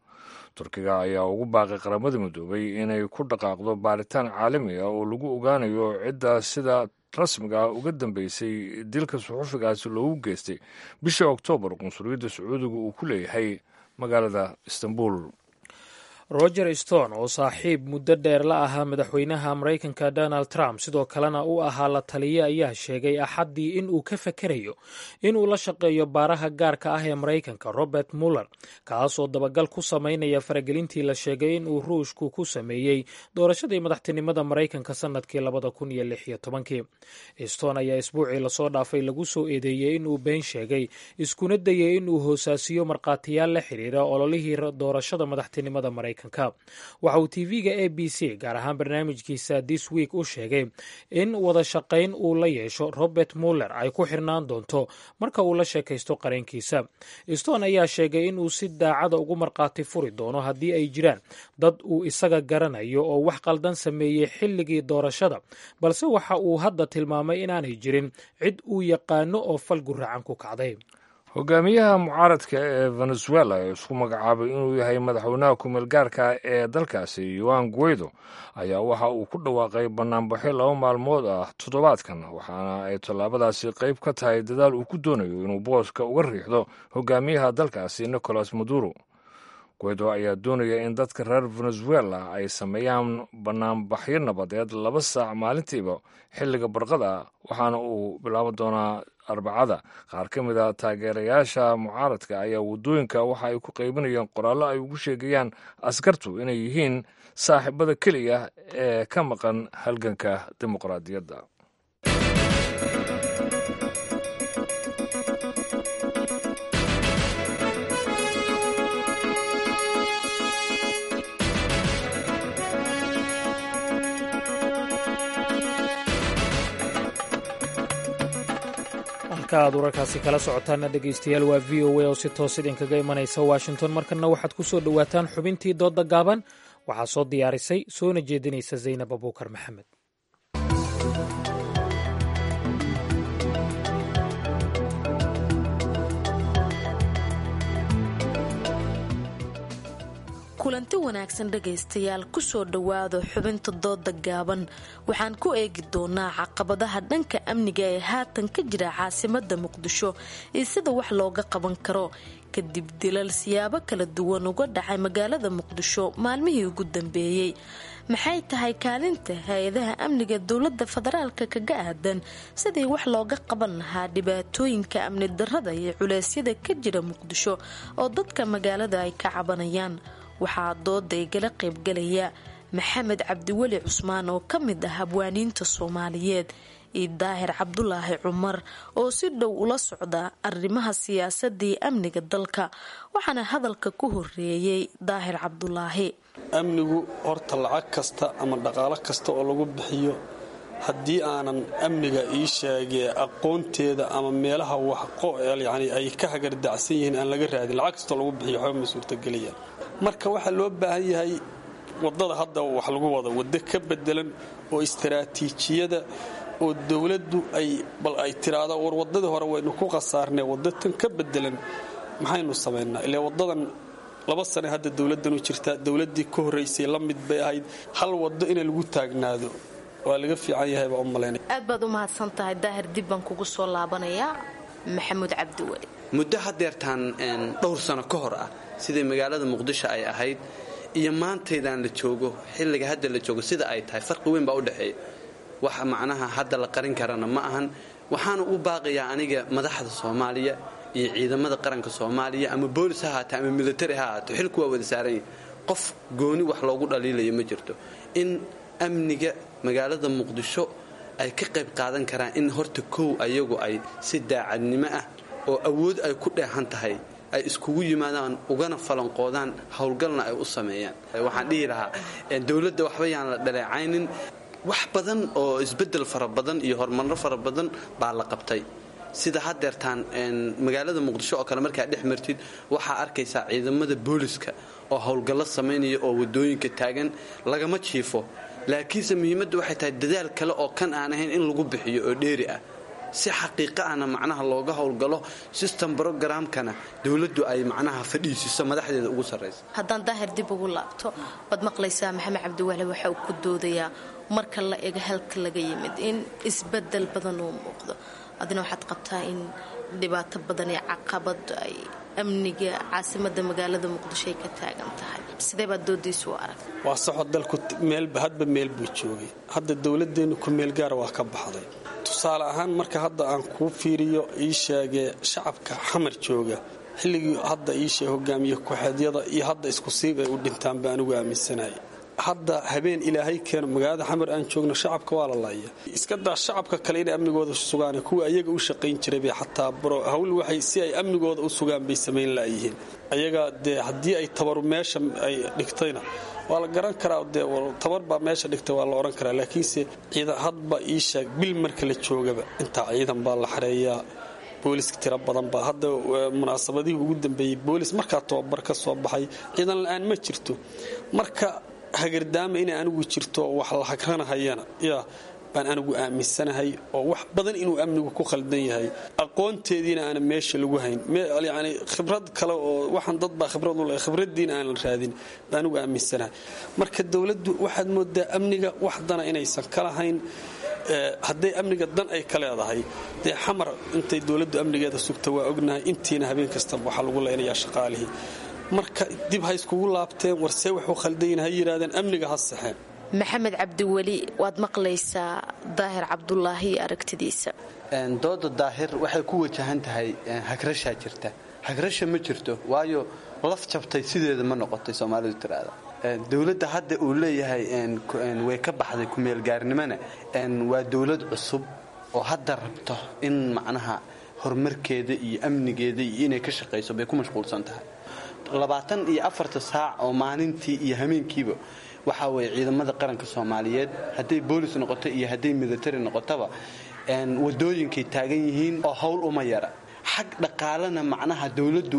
turkiga ayaa ugu baaqay qaramada midoobay inay ku dhaqaaqdo baaritaan caalami ah oo lagu ogaanayo cidda sida rasmiga ah uga dambeysay dilka suxufigaasi loogu geystay bishii oktoobar qunsuliyadda sacuudiga uu ku leeyahay magaalada istanbul roger stone oo saaxiib muddo dheer la ahaa madaxweynaha maraykanka donald trump sidoo kalena u ahaa la taliye ayaa sheegay axaddii in uu ka fakerayo inuu la shaqeeyo baaraha gaarka ah ee maraykanka robert muller kaasoo dabagal ku samaynaya faragelintii la sheegay in uu ruushku ku sameeyey doorashadii madaxtinimada maraykanka sannadkii labada kun iyo lix iyo tobankii stone ayaa isbuucii lasoo dhaafay lagu soo eedeeyey inuu been sheegay iskuna dayay inuu hoosaasiyo markhaatiyaal la xiriira ololihii doorashada madaxtinimada maraykanka waxa uu tv-ga a b c gaar ahaan barnaamijkiisa this week u sheegay in wada shaqayn uu la yeesho robert muller ay ku xirnaan doonto marka uu la sheekaysto qareenkiisa stone ayaa sheegay inuu si daacada ugu markhaati furi doono haddii ay jiraan dad uu isaga garanayo oo wax qaldan sameeyey xilligii doorashada balse waxa uu hadda tilmaamay inaanay jirin cid uu yaqaano oo fal guracan ku kacday hogaamiyaha mucaaradka ee venezuela ee isku magacaabay inuu yahay madaxweynaha kumeel gaarka ee dalkaasi yoan guido ayaa waxa uu ku dhawaaqay banaanbaxyo laba maalmood ah toddobaadkan waxaana ay tallaabadaasi qayb ka tahay dadaal uu ku doonayo inuu booska uga riixdo hogaamiyaha dalkaasi nicolas maduro guido ayaa doonaya in dadka reer venezuela ay sameeyaan banaanbaxyo nabadeed laba saac maalintiiba xilliga barqada waxaana uu bilaaban doonaa arbacada qaar ka mid a taageerayaasha mucaaradka ayaa waddooyinka waxa ay ku qaybinayeen qoraallo ay ugu sheegayaan askartu inay yihiin saaxiibada keliya ee ka maqan halganka dimuqraadiyadda aad wararkaasi kala socotaana dhegaystayaal waa v o a oo si toos idinkaga imanaysa washington markanna waxaad ku soo dhowaataan xubintii doodda gaaban waxaa soo diyaarisay soona jeedinaysa zaynab abuukar maxamed kulanti wanaagsan dhegaystayaal kusoo dhowaada xubinta dooda gaaban waxaan ku eegi doonaa caqabadaha dhanka amniga ee haatan ka jira caasimada muqdisho iyo sida wax looga qaban karo kadib dilal siyaabo kala duwan uga dhacay magaalada muqdisho maalmihii ugu dambeeyey maxay tahay kaalinta hay-adaha amniga dowlada federaalka kaga aadan sidii wax looga qaban lahaa dhibaatooyinka amni darada iyo culeysyada ka jira muqdisho oo dadka magaalada ay ka cabanayaan waxaa dooda igala qaybgalaya maxamed cabdiweli cusmaan oo ka mid ah habwaaniinta soomaaliyeed iyo daahir cabdulaahi cumar oo si dhow ula socda arrimaha siyaasadii amniga dalka waxaana hadalka ku horeeyey daahir cabdulaahi amnigu horta lacag kasta ama dhaqaalo kasta oo lagu bixiyo haddii aanan amniga ii sheegee aqoonteeda ama meelaha waxyani ay ka hagardacsan yihiin aan laga raadin lacag kastoo lagu bixiyo waxba ma suurtagelayaan marka waxaa loo baahan yahay wadada hadda wax lagu wado waddo ka bedelan oo istaraatiijiyada oo dowladdu ay bal ay tiraahdo war waddadii hore waynu ku khasaarnay waddo tan ka bedelan maxaynu samaynaa ilaa waddadan laba sane hadda dowladdan u jirtaa dowladdii ka horraysay la mid bay ahayd hal waddo inay lagu taagnaado waa laga fiican yahay baa u malaynaya aad baad u mahadsan tahay daahir dib baan kugu soo laabanayaa maxamuud cabdiweli muddo hadeertaan dhowr sano ka hor ah sidai magaalada muqdisho ay ahayd iyo maantaydaan la joogo xilliga hadda la joogo sida ay tahay farqi weyn baa u dhexeeya wax macnaha hadda la qarin karana ma ahan waxaana u baaqayaa aniga madaxda soomaaliya iyo ciidamada qaranka soomaaliya ama boolis ha haatee ama militari ha haato xilku waa wada saaranya qof gooni wax loogu dhaliilayo ma jirto in amniga magaalada muqdisho ay ka qayb qaadan karaan in horta kow ayagu ay si daacadnimo ah oo awood ay ku dheehan tahay ay iskugu yimaadaan ugana falanqoodaan howlgalna ay u sameeyaan waxaan dhihi lahaa dowladda waxba yaan la dhaleecaynin wax badan oo isbedel fara badan iyo horumarro fara badan baa la qabtay sida hadeertaan magaalada muqdisho oo kale markaa dhex martid waxaa arkaysaa ciidamada booliska oo howlgallo samaynaya oo wadooyinka taagan lagama jiifo laakiinse muhiimadda waxay tahay dadaal kale oo kan aan ahayn in lagu bixiyo oo dheeri ah si xaqiiqa ahna macnaha looga howlgalo system brogramkana dowladdu ay macnaha fadhiisiso madaxdeeda ugu sarraysa haddaan daahir dib ugu laabto waad maqlaysaa maxamed cabdiwahle waxa uu ku doodayaa marka la ego halka laga yimid in isbedel badan uu muuqdo adina waxaad qabtaa in dhibaato badan iyo caqabad ay amniga caasimada magaalada muqdisho ay ka taagan tahay sidee baad doodiisu u arag waa saxo dalku meelba hadba meel buu joogay hadda dowladeennu ku meel gaara waa ka baxday tusaale ahaan marka hadda aan kuu fiiriyo ii sheegee shacabka xamar jooga xilligii hadda ii sheeg hogaamiye ku-xeedyada iyo hadda isku siib ay u dhintaan baa anigu aaminsanahay hadda habeen ilaahay keeno magaalada xamar aan joogno shacabka waa la laaya iska daa shacabka kale inay amnigooda sugaan kuwa ayaga u shaqayn jiray bay xataa hawl waxay si ay amnigooda u sugaan bay samayn laayihiin ayaga dee haddii ay tabaru meesha ay dhigtayna waa la garan karaa dee tabar baa meesha dhigtay waa la odhan karaa laakiinse ciidan hadba ii sheeg bil marka la joogaba intaa ciidan baa la xareeyaa booliska tiro badan baa hadda munaasabadihii ugu dambeeyey boolis markaa tababar ka soo baxay ciidan la-aan ma jirto marka hagardaama inay anigu jirto wax la hagranahayana yaa baan anigu aaminsanahay oo wax badan inuu amnigu ku khaldan yahay aqoonteediina aana meesha lagu hayn yani khibrad kale oo waxaan dad baa khibrad u leh khibraddiina aanan raadin baan anigu aaminsanahay marka dowladdu waxaad moodaa amniga wax dana inaysan ka lahayn hadday amniga dan ay ka leedahay dee xamar intay dowladdu amnigeeda sugta waa ognahay intiina habeen kastaba waxaa lagu leynayaa shaqaalihii marka dib ha iskugu laabteen warsee waxuu khaldayin ha yidhahdeen amniga ha saxeen maxamed cabdiweli waad maqlaysaa daahir cabdulaahi iyo aragtidiisa dooda daahir waxay ku wajahan tahay hagrashaa jirta hagrasha ma jirto waayo laf jabtay sideeda ma noqotay soomaalidu tiraada dowladda hadda uu leeyahay way ka baxday kumeelgaarnimona waa dowlad cusub oo hadda rabto in macnaha horumarkeeda iyo amnigeeda iyo inay ka shaqayso bay ku mashquulsan tahay labaatan iyo afarta saac oo maalintii iyo hameenkiiba waxaa weeye ciidamada qaranka soomaaliyeed hadday boolis noqoto iyo hadday military noqotaba wadooyinkay taagan yihiin oo howl uma yara xag dhaqaalena macnaha dowladdu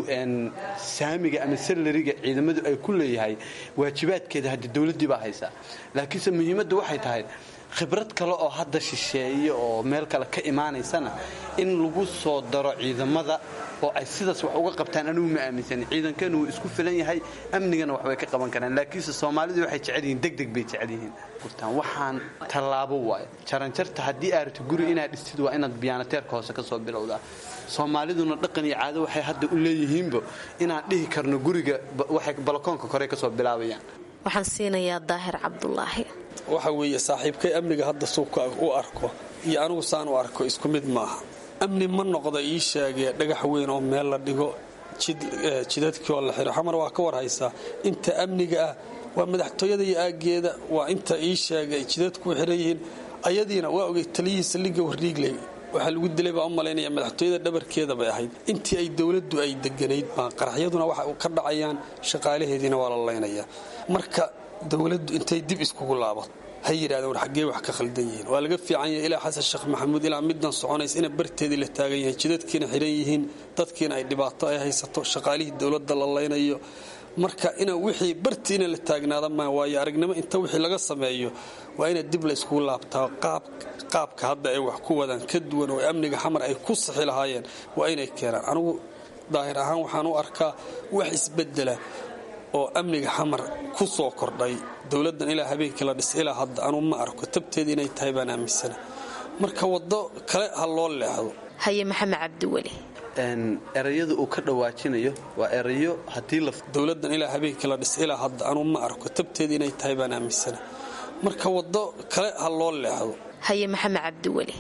saamiga ama salariga ciidamadu ay ku leeyahay waajibaadkeeda hadda dowladdii baa haysaa laakiinse muhiimaddu waxay tahay khibrad kale oo hadda shisheeye oo meel kale ka imaanaysana in lagu soo daro ciidamada oo ay sidaas wax uga qabtaan anigu ma aaminsanin ciidankeenu wuu isku filan yahay amnigana waxbay ka qaban karaan laakiinse soomaalidu waxay jecel yihiin degdeg bay jecel yihiin gurtaan waxaan tallaabo waayo jaranjarta haddii aaragto guri inaad dhistid waa inaad biyaanateerka hoose ka soo bilowdaa soomaaliduna dhaqan iyo caado waxay hadda u leeyihiinba inaan dhihi karno guriga waxay balakoonka kore ka soo bilaabayaan waxaan siinayaa daahir cabdulaahi waxa weeye saaxiibkay amniga hadda suuka u arko iyo anigu saan u arko isku mid maaha amni ma noqda ii sheegee dhagax weyn oo meel la dhigo jidadkii oo la xiro xamar waa ka warhaysaa inta amniga ah waa madaxtooyada iyo aaggeeda waa inta ii sheegay jidadku xiran yihiin ayadiina waa ogay taliyihii saldhigga warriigley waxaa lagu dilay baa u malaynaya madaxtooyada dhabarkeeda bay ahayd intii ay dowladdu ay deganayd baa qaraxyaduna waxa ka dhacayaan shaqaalaheediina waa la laynayaa marka dowladdu intay dib iskugu laabato ha yidhahdeen war xaggee wax ka khaldan yihiin waa laga fiican yahay ilaa xasan sheekh maxamuud ilaa middan soconaysa ina barteedii la taagan yahay jidadkiina xidhan yihiin dadkiina ay dhibaato ay haysato shaqaalihii dowladda la laynayo marka ina wixii bartiina la taagnaada maa waayo aragnimo inta wixii laga sameeyo waa ina dib la iskugu laabtaa qaabka hadda ay wax ku wadaan ka duwan oo amniga xamar ay ku sixi lahaayeen waa inay keenaan anigu daahir ahaan waxaan u arkaa wax isbedela oo amniga xamar ku soo kordhay dowladdan ilaa habeenkii la dhis ilaa hadda anuu ma arko tabteeda inay tahay baan aaminsana marka waddo kale ha loo leexdo haye maxamed cabdiweli erayada uu ka dhawaajinayo waa erayo haddii dowladdan ilaa habeenkii la dhis ilaa hadda anuu ma arko tabteeda inay tahay baan aaminsana marka waddo kale ha loo leexdo haye maxamed cabdiweli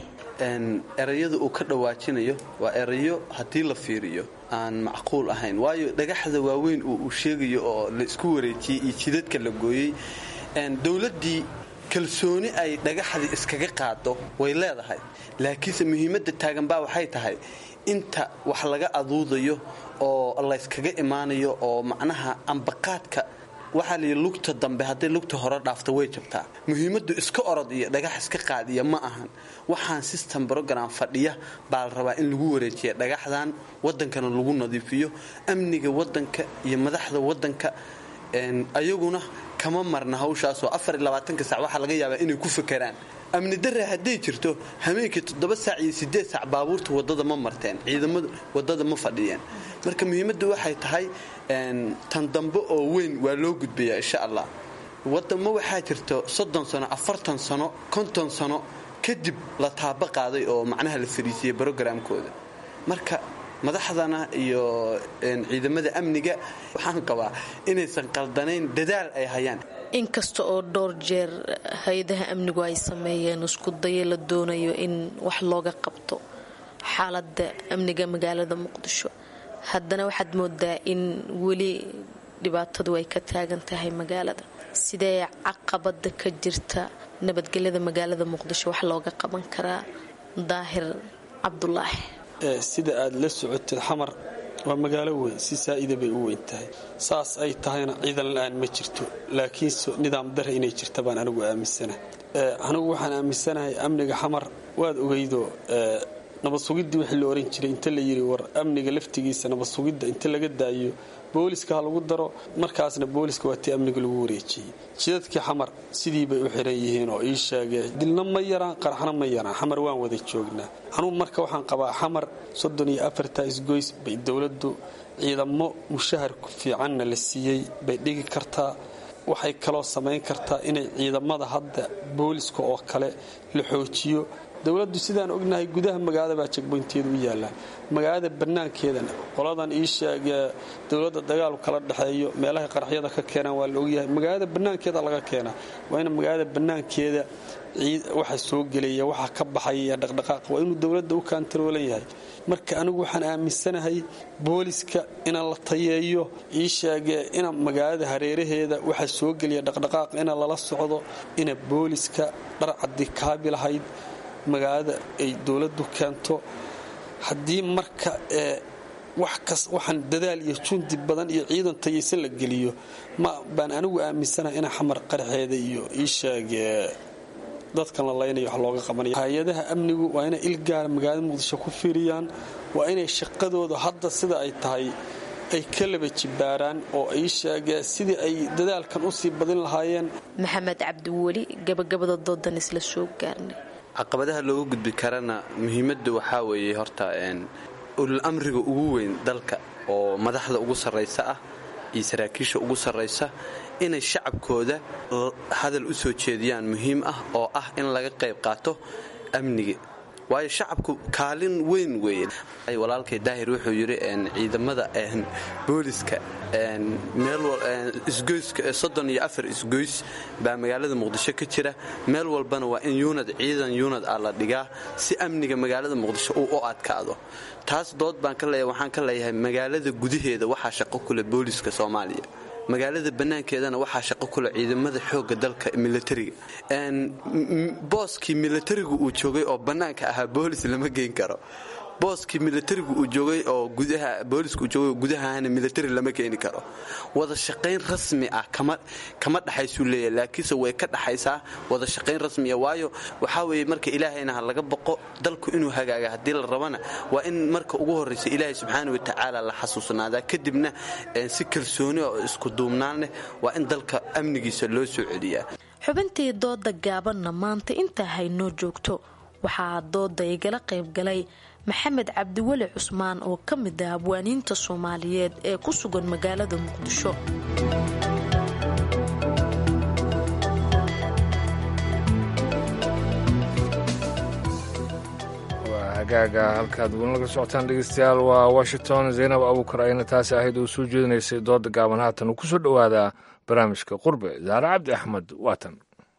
erayada uu ka dhawaajinayo waa erayo haddii la fiiriyo aan macquul ahayn waayo dhagaxda waaweyn oo uu sheegayo oo la isku wareejiyey iyo jidadka la gooyey dowladdii kalsooni ay dhagaxdii iskaga qaado way leedahay laakiinse muhiimadda taaganbaa waxay tahay inta wax laga aduudayo oo layskaga imaanayo oo macnaha ambaqaadka waxaa layidhi lugta dambe hadday lugta hore dhaafto way jabtaa muhiimaddu iska orod iyo dhagax iska qaadiya ma ahan waxaan system brogram fadhiya baa la rabaa in lagu wareejiya dhagaxdan wadankana lagu nadiifiyo amniga wadanka iyo madaxda wadanka ayaguna kama marna hawshaasoo afar iyo labaatanka sac waxaa laga yaabaa inay ku fakeraan amni darre hadday jirto hameenkii toddoba saac iyo siddeed saac baabuurta waddada ma marteen ciidamadu waddada ma fadhiyeen marka muhiimaddu waxay tahay tan dambe oo weyn waa loo gudbayaa insha allah wadamo waxaa jirto soddon sano afartan sano konton sano kadib la taaba qaaday oo macnaha la fariisiyey brogramkooda marka madaxdana iyo ciidamada amniga waxaan qabaa inaysan qaldanayn dadaal ay hayaan inkasta oo dhowr jeer hay-adaha amnigu ay sameeyeen isku dayo la doonayo in wax looga qabto xaaladda amniga magaalada muqdisho haddana waxaad moodaa in weli dhibaatadu ay ka taagan tahay magaalada sidee caqabada ka jirta nabadgelyada magaalada muqdisho wax looga qaban karaa daahir cabdulaahi sida aad la socotid xamar waa magaalo weyn si saa'ida bay u weyn tahay saas ay tahayna ciidan la-aan ma jirto laakiinse nidaam dare inay jirta baan anigu aaminsana anigu waxaan aaminsanahay amniga xamar waad ogeydo nabad sugiddii wixii la oran jiray inta la yidhi war amniga laftigiisa nabad sugidda inta laga daayo booliska ha lagu daro markaasna booliska waa tii amniga lagu wareejiyey jidadkii xamar sidii bay u xiran yihiin oo ii sheegee dilna ma yaraan qaraxna ma yaraan xamar waan wada joognaa anugu marka waxaan qabaa xamar soddon iyo afarta isgoys bay dowladdu ciidamo mushahar fiicanna la siiyey bay dhigi kartaa waxay kaloo samayn kartaa inay ciidamada hadda booliska oo kale la xoojiyo dowladdu sidaan ognahay gudaha magaalada baa jegboynteeda u yaallaan magaalada bannaankeedana qoladan ii sheegee dowladda dagaalu kala dhexeeyo meelahay qaraxyada ka keenaan waa la ogyahay magaalada bannaankeeda laga keenaa waa in magaalada bannaankeeda waxa soo gelaya waxa ka baxaya dhaqdhaqaaqa waa inuu dowladda u kaantaroolan yahay marka anigu waxaan aaminsanahay booliska inaan la tayeeyo ii sheegee ina magaalada hareeraheeda waxa soo gelaya dhaqdhaqaaqa ina lala socdo ina booliska dharcadii kaabi lahayd magaalada ay dowladdu keento haddii marka waxaan dadaal iyo jundi badan iyo ciidan tayaysan la geliyo ma baan anigu aaminsanahay ina xamar qaraxeeda iyo ii sheegee dadkan la laynayo wax looga qabanaya hay-adaha amnigu waa inay ilgaara magaalada muqdisho ku fiiriyaan waa inay shaqadooda hadda sida ay tahay ay ka laba jibaaraan oo ay sheegeen sidii ay dadaalkan usii badin lahaayeen maxamed cabdiweli gabagabada doodan isla soo gaarnay caqabadaha looga gudbi karana muhiimadda waxaa weeye horta ulul amriga ugu weyn dalka oo madaxda ugu sarraysa ah iyo saraakiisha ugu sarraysa inay shacabkooda hadal u soo jeediyaan muhiim ah oo ah in laga qayb qaato amniga waayo shacabku kaalin weyn weeye walaalkay daahir wuxuu yidhi ciidamada booliska isgoyska soddon iyo afar isgoys baa magaalada muqdisho ka jira meel walbana waa in yuunad ciidan yuunad ah la dhigaa si amniga magaalada muqdisho uu u adkaado taas dood baan ka leeyahay waxaan ka leeyahay magaalada gudaheeda waxaa shaqo kule booliska soomaaliya magaalada bannaankeedana waxaa shaqo kule ciidamada xoogga dalka milatariga booskii milatarigu uu joogay oo bannaanka ahaa boolis lama geyn karo booskii milatarigu uu joogay oo gudaha booliska uu joogay oo gudahana milatari lama keeni karo wada shaqayn rasmi ah kama kama dhaxaysuu leeyahay laakiinse way ka dhaxaysaa wada shaqayn rasmiya waayo waxaa weeye marka ilaahayna ha laga boqo dalku inuu hagaaga haddii la rabana waa in marka ugu horraysa ilaahay subxaana wa tacaala la xasuusnaadaa kadibna si kalsooni oo isku duubnaan leh waa in dalka amnigiisa loo soo celiyaa xubintii dooda gaabanna maanta intaa haynoo joogto waxaa dooda igala qaybgalay maxamed cabdiweli cusmaan oo ka mid ah abwaaniinta soomaaliyeed ee ku sugan magaalada muqdisho waa hagaaga halkaad weli laga socotaan dhegeystayaal waa washington zaynab abuukar ayna taasi ahayd oo soo jeedinaysay dooda gaaban haatan uu ku soo dhowaadaa barnaamijka qurbe zaare cabdi axmed waatan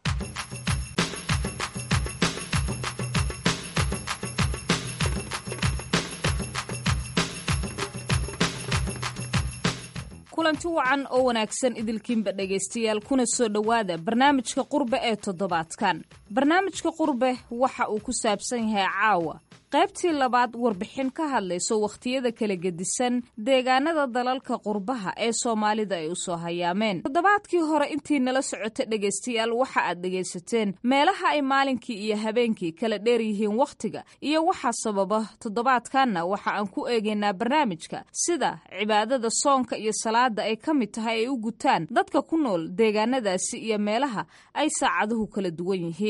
kulanti wacan oo wanaagsan idilkiinba dhegaystayaal kuna soo dhowaada barnaamijka qurbe ee toddobaadkan barnaamijka qurbe waxa uu ku saabsan yahay caawa qaybtii labaad warbixin ka hadlayso wakhtiyada kala gedisan deegaanada dalalka qurbaha ee soomaalida ay u soo hayaameen toddobaadkii hore intii nala socota dhegaystayaal waxa aad dhegaysateen meelaha ay maalinkii iyo habeenkii kala dheer yihiin wakhtiga iyo waxa sababa toddobaadkanna waxa aan ku eegaynaa barnaamijka sida cibaadada soonka iyo salaada ay ka mid tahay ay u gutaan dadka ku nool deegaanadaasi iyo meelaha ay saacaduhu kala duwan yihiin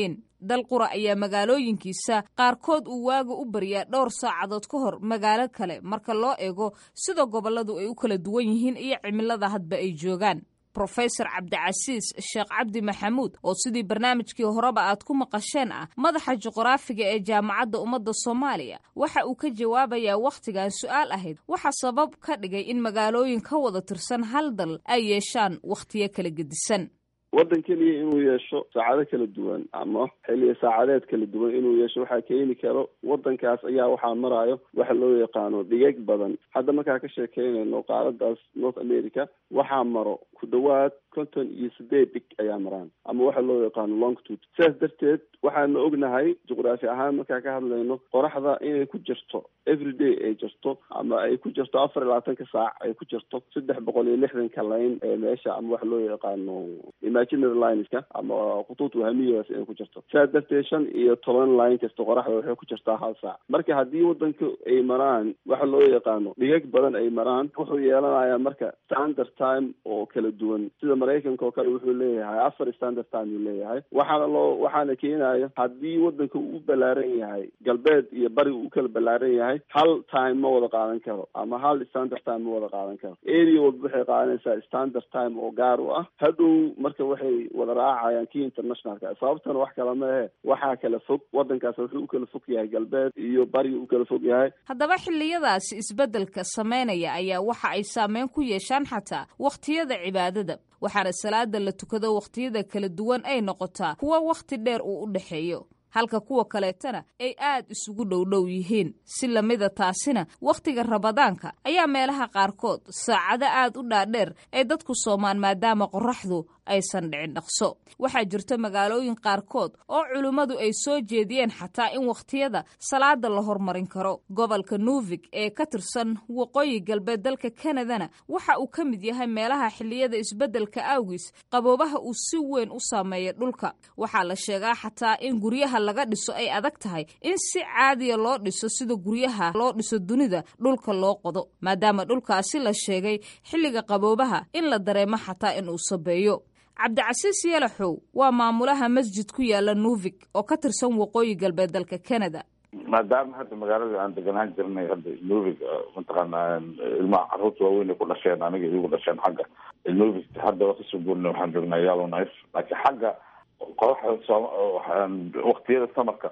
dal qura ayaa magaalooyinkiisa qaarkood uu waaga u baryaa dhowr saacadood ka hor magaalo kale marka loo eego sida gobolladu ay u kala duwan yihiin iyo cimilada hadba ay joogaan rofesor cabdicasiis sheekh cabdi maxamuud oo sidii barnaamijkii horeba aad ku maqasheen ah madaxa juqraafiga ee jaamacadda ummadda soomaaliya waxa uu ka jawaabayaa wakhtigan su-aal ahayd waxa sabab ka dhigay in magaalooyin ka wada tirsan hal dal ay yeeshaan wakhtiyo kala gedisan waddan keliya inuu yeesho saacado kala duwan ama xilliya saacadeed kala duwan inuu yeesho waxaa keeni karo waddankaas ayaa waxaa maraayo waxa loo yaqaano dhigag badan hadda markaa ka sheekeynayno qaaradaas north america waxaa maro ku dhawaad konton iyo sideed dhig ayaa maraan ama waxa loo yaqaano longitude sidaas darteed waxaana ognahay juqraafi ahaan markaa ka hadlayno qoraxda inay ku jirto everyday ay jirto ama ay ku jirto afar iyo labaatanka saac ay ku jirto saddex boqol iyo lixdanka layn ee meesha ama waxa loo yaqaano imaginary lineska ama khutuud wahamiyaas inay ku jirto sidaas darteed shan iyo toban line kasta qoraxda waxay ku jirtaa hal saac marka haddii wadanka ay maraan waxa loo yaqaano dhigag badan ay maraan wuxuu yeelanayaa marka standard time oo kala duwan sida maraykanka oo kale wuxuu leeyahay afar standard time uu leeyahay waxaana loo waxaana keenaya haddii wadanka uu u ballaaran yahay galbeed iyo bari uu u kala ballaaran yahay hal time ma wada qaadan karo ama hal standard time ma wada qaadan karo area walba waxay qaadanaysaa standard time oo gaar u ah hadhow marka waxay wada raacayaan kii internationalka sababtana wax kala ma ahe waxaa kala fog wadankaas wuxuu u kala fog yahay galbeed iyo bari u kala fog yahay haddaba xilliyadaasi isbeddelka sameynaya ayaa waxa ay saameyn ku yeeshaan xataa wakhtiyada cibaadada waxaana salaada la tukado wakhtiyada kala duwan ay noqotaa kuwo wakhti dheer uu u dhexeeyo halka kuwa kaleetana ay aad isugu dhowdhow yihiin si lamida taasina wakhtiga rabadaanka ayaa meelaha qaarkood saacado aad u dhaadheer ay dadku soomaan maadaama qoraxdu aysan dhicin dhaqso waxaa jirta magaalooyin qaarkood oo culimmadu ay soo jeediyeen xataa in wakhtiyada salaada la hormarin karo gobolka nuuvig ee ka tirsan waqooyi galbeed dalka kanadana waxa uu ka mid yahay meelaha xilliyada isbeddelka awgiis qaboobaha uu si weyn u saameeya dhulka waxaa la sheegaa xataa in guryaha laga dhiso ay adag tahay in si caadiya loo dhiso sida guryaha loo dhiso dunida dhulka loo qodo maadaama dhulkaasi la sheegay xilliga qaboobaha in la dareemo xataa in uu sabeeyo cabdicasiis yalaxow waa maamulaha masjid ku yaala nuuvig oo ka tirsan waqooyi galbeed dalka canada maadaama hadda magaalada aan deganaan jirnay hadda nuuvig mataqaana ilmaha carruurta waaweyn ay ku dhasheen aniga igu dhasheen xagga nuuvig hadda waa kasoo guurina waxaan joognaa yalo knife laakiin xagga qoraxda soom waktiyada samarka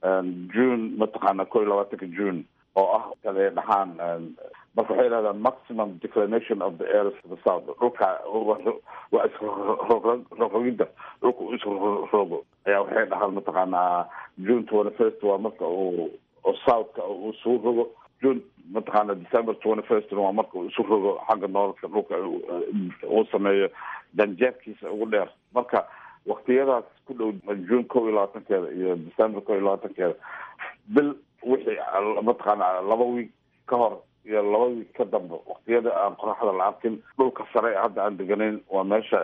june mataqaana ko iyo labaatanka june oo ah kale dhaxaan marka waxay yidhahdaan maximum declination of the air to the south dhulka waa isrogrogidda dhulka u isrogo ayaa waxay dhahaan mataqaanaa june twenty first waa marka uu southka uu isugu rogo june mataqaana december twenty first waa marka uu isu rogo xagga noolka dhulka uu sameeyo janjeerkiisa ugu dheer marka waktiyadaas ku dhow june kow iyo labaatankeeda iyo december kow iyo labaatankeeda bil wixii mataqaana laba wiig ka hor iyo laba wiig ka dambe waktiyada aan qoraxda la arkin dhulka sare hadda aan deganayn waa meesha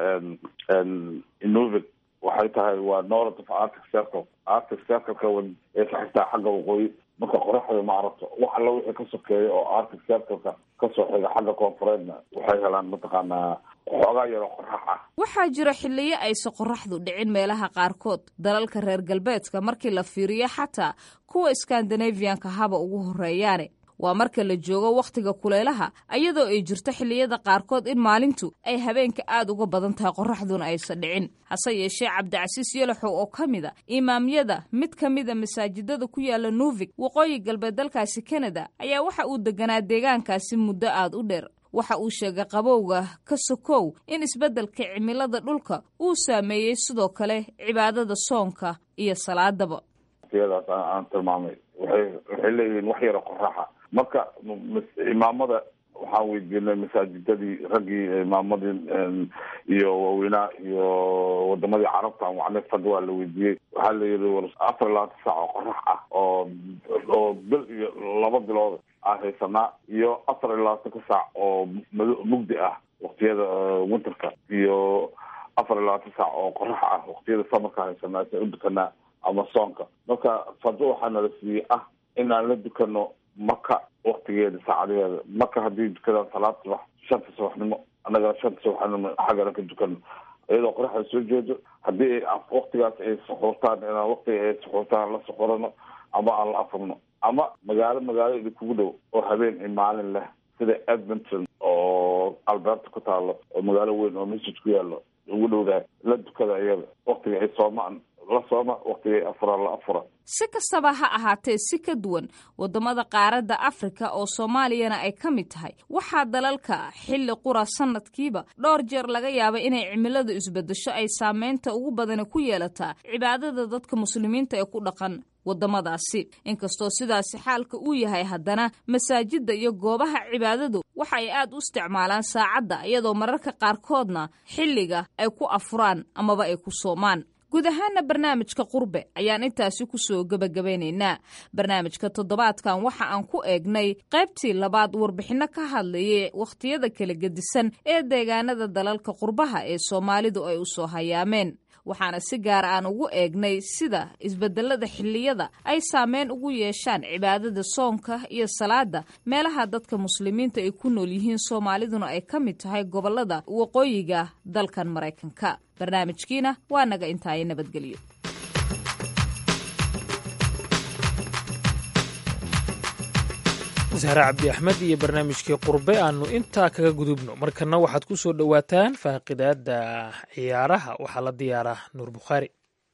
inuvic waxay tahay waa north of arctic circle arctic circle-ka ee ka xigtaa xagga waqooyi marka qoraxda ma aragto wax alla wixii ka sokeeya oo arctic circle-ka kasoo xiga xagga koonfureedna waxay helaan mataqaanaa xoogaa yaroo qorax ah waxaa jira xilliyo ayse qoraxdu dhicin meelaha qaarkood dalalka reer galbeedka markii la fiiriyo xataa kuwa skandinaviyanka haba ugu horeeyaane waa marka la joogo wakhtiga kulaylaha ayadoo ay jirto xilliyada qaarkood in maalintu ay habeenka aad uga badan tahay qoraxduna aysan dhicin hase yeeshee cabdicasiis yalaxow oo ka mid a imaamyada mid ka mida masaajidada ku yaala nuuvig waqooyi galbeed dalkaasi kanada ayaa waxa uu deganaa deegaankaasi muddo aad u dheer waxa uu sheegay qabowga ka sokow in isbeddelka cimilada dhulka uu saameeyey sidoo kale cibaadada soonka iyo salaadaba waqtiyadaas aan tilmaamay waxay waxay leeyihiin wax yaro qoraxa marka imaamada waxaan weydiinay masaajidadii raggii imaamadii iyo waaweynaa iyo wadamadii carabta aan wacnay fadwaa la weydiiyey waxaa la yidhi war afar iyo labaatan saac oo qorax ah oo oo bil iyo laba bilood aan haysanaa iyo afar iyo labaatanka saac oo mad mugdi ah waktiyada winterka iyo afar iyo labaatan saac oo qorax ah waktiyada samarka haysanaa sa u dukanaa ama soonka marka fadwo waxaa nala siiyey ah inaan la dukano maka waktigeeda saacadaheeda maka haddii dukadaan salaad subax shanta subaxnimo annagana shanta subaxnimo xaggana ka dukano iyadoo qoraxda soo jeedo haddii waktigaas ay suxuurtaan inaan waktiga ay suxuurtaan la suxurano ama aan la afurno ama magaalo magaalo idinkugu dhow oo habeen iyo maalin leh sida edmonton oo alberta ku taalo oo magaalo weyn oo masjid ku yaalo ugu dhowdahay la dukada iyada waktiga ay soomaan la sooma waktiga ay afuraan la afura si kastaba ha ahaatee si ka duwan waddamada qaaradda afrika oo soomaaliyana ay ka mid tahay waxaa dalalka xilli qura sanadkiiba dhowr jeer laga yaaba inay cimiladu isbedesho ay saameynta ugu badani ku yeelataa cibaadada dadka muslimiinta ee ku dhaqan waddamadaasi inkastoo sidaasi xaalka uu yahay haddana masaajidda iyo goobaha cibaadadu waxa ay aad u isticmaalaan saacadda iyadoo mararka qaarkoodna xilliga ay ku afuraan amaba ay ku soomaan guud ahaana barnaamijka qurbe ayaan intaasi kusoo gebagabaynaynaa barnaamijka toddobaadkan waxa aan ku eegnay qaybtii labaad warbixinno ka hadlayay wakhtiyada kala gedisan ee deegaanada dalalka qurbaha ee soomaalidu ay u soo hayaameen waxaana si gaar aan ugu eegnay sida isbedelada xilliyada ay saameyn ugu yeeshaan cibaadada soonka iyo salaada meelaha dadka muslimiinta ay ku nool yihiin soomaaliduna ay ka mid tahay gobolada waqooyiga dalkan maraykanka barnaamijkiina waa naga intaayo nabadgelyo sahre cabdi axmed iyo barnaamijkii qurbe aanu intaa kaga gudubno markana waxaad ku soo dhowaataan faaqidaada ciyaaraha waxaa la diyaaraa nuur bukhaari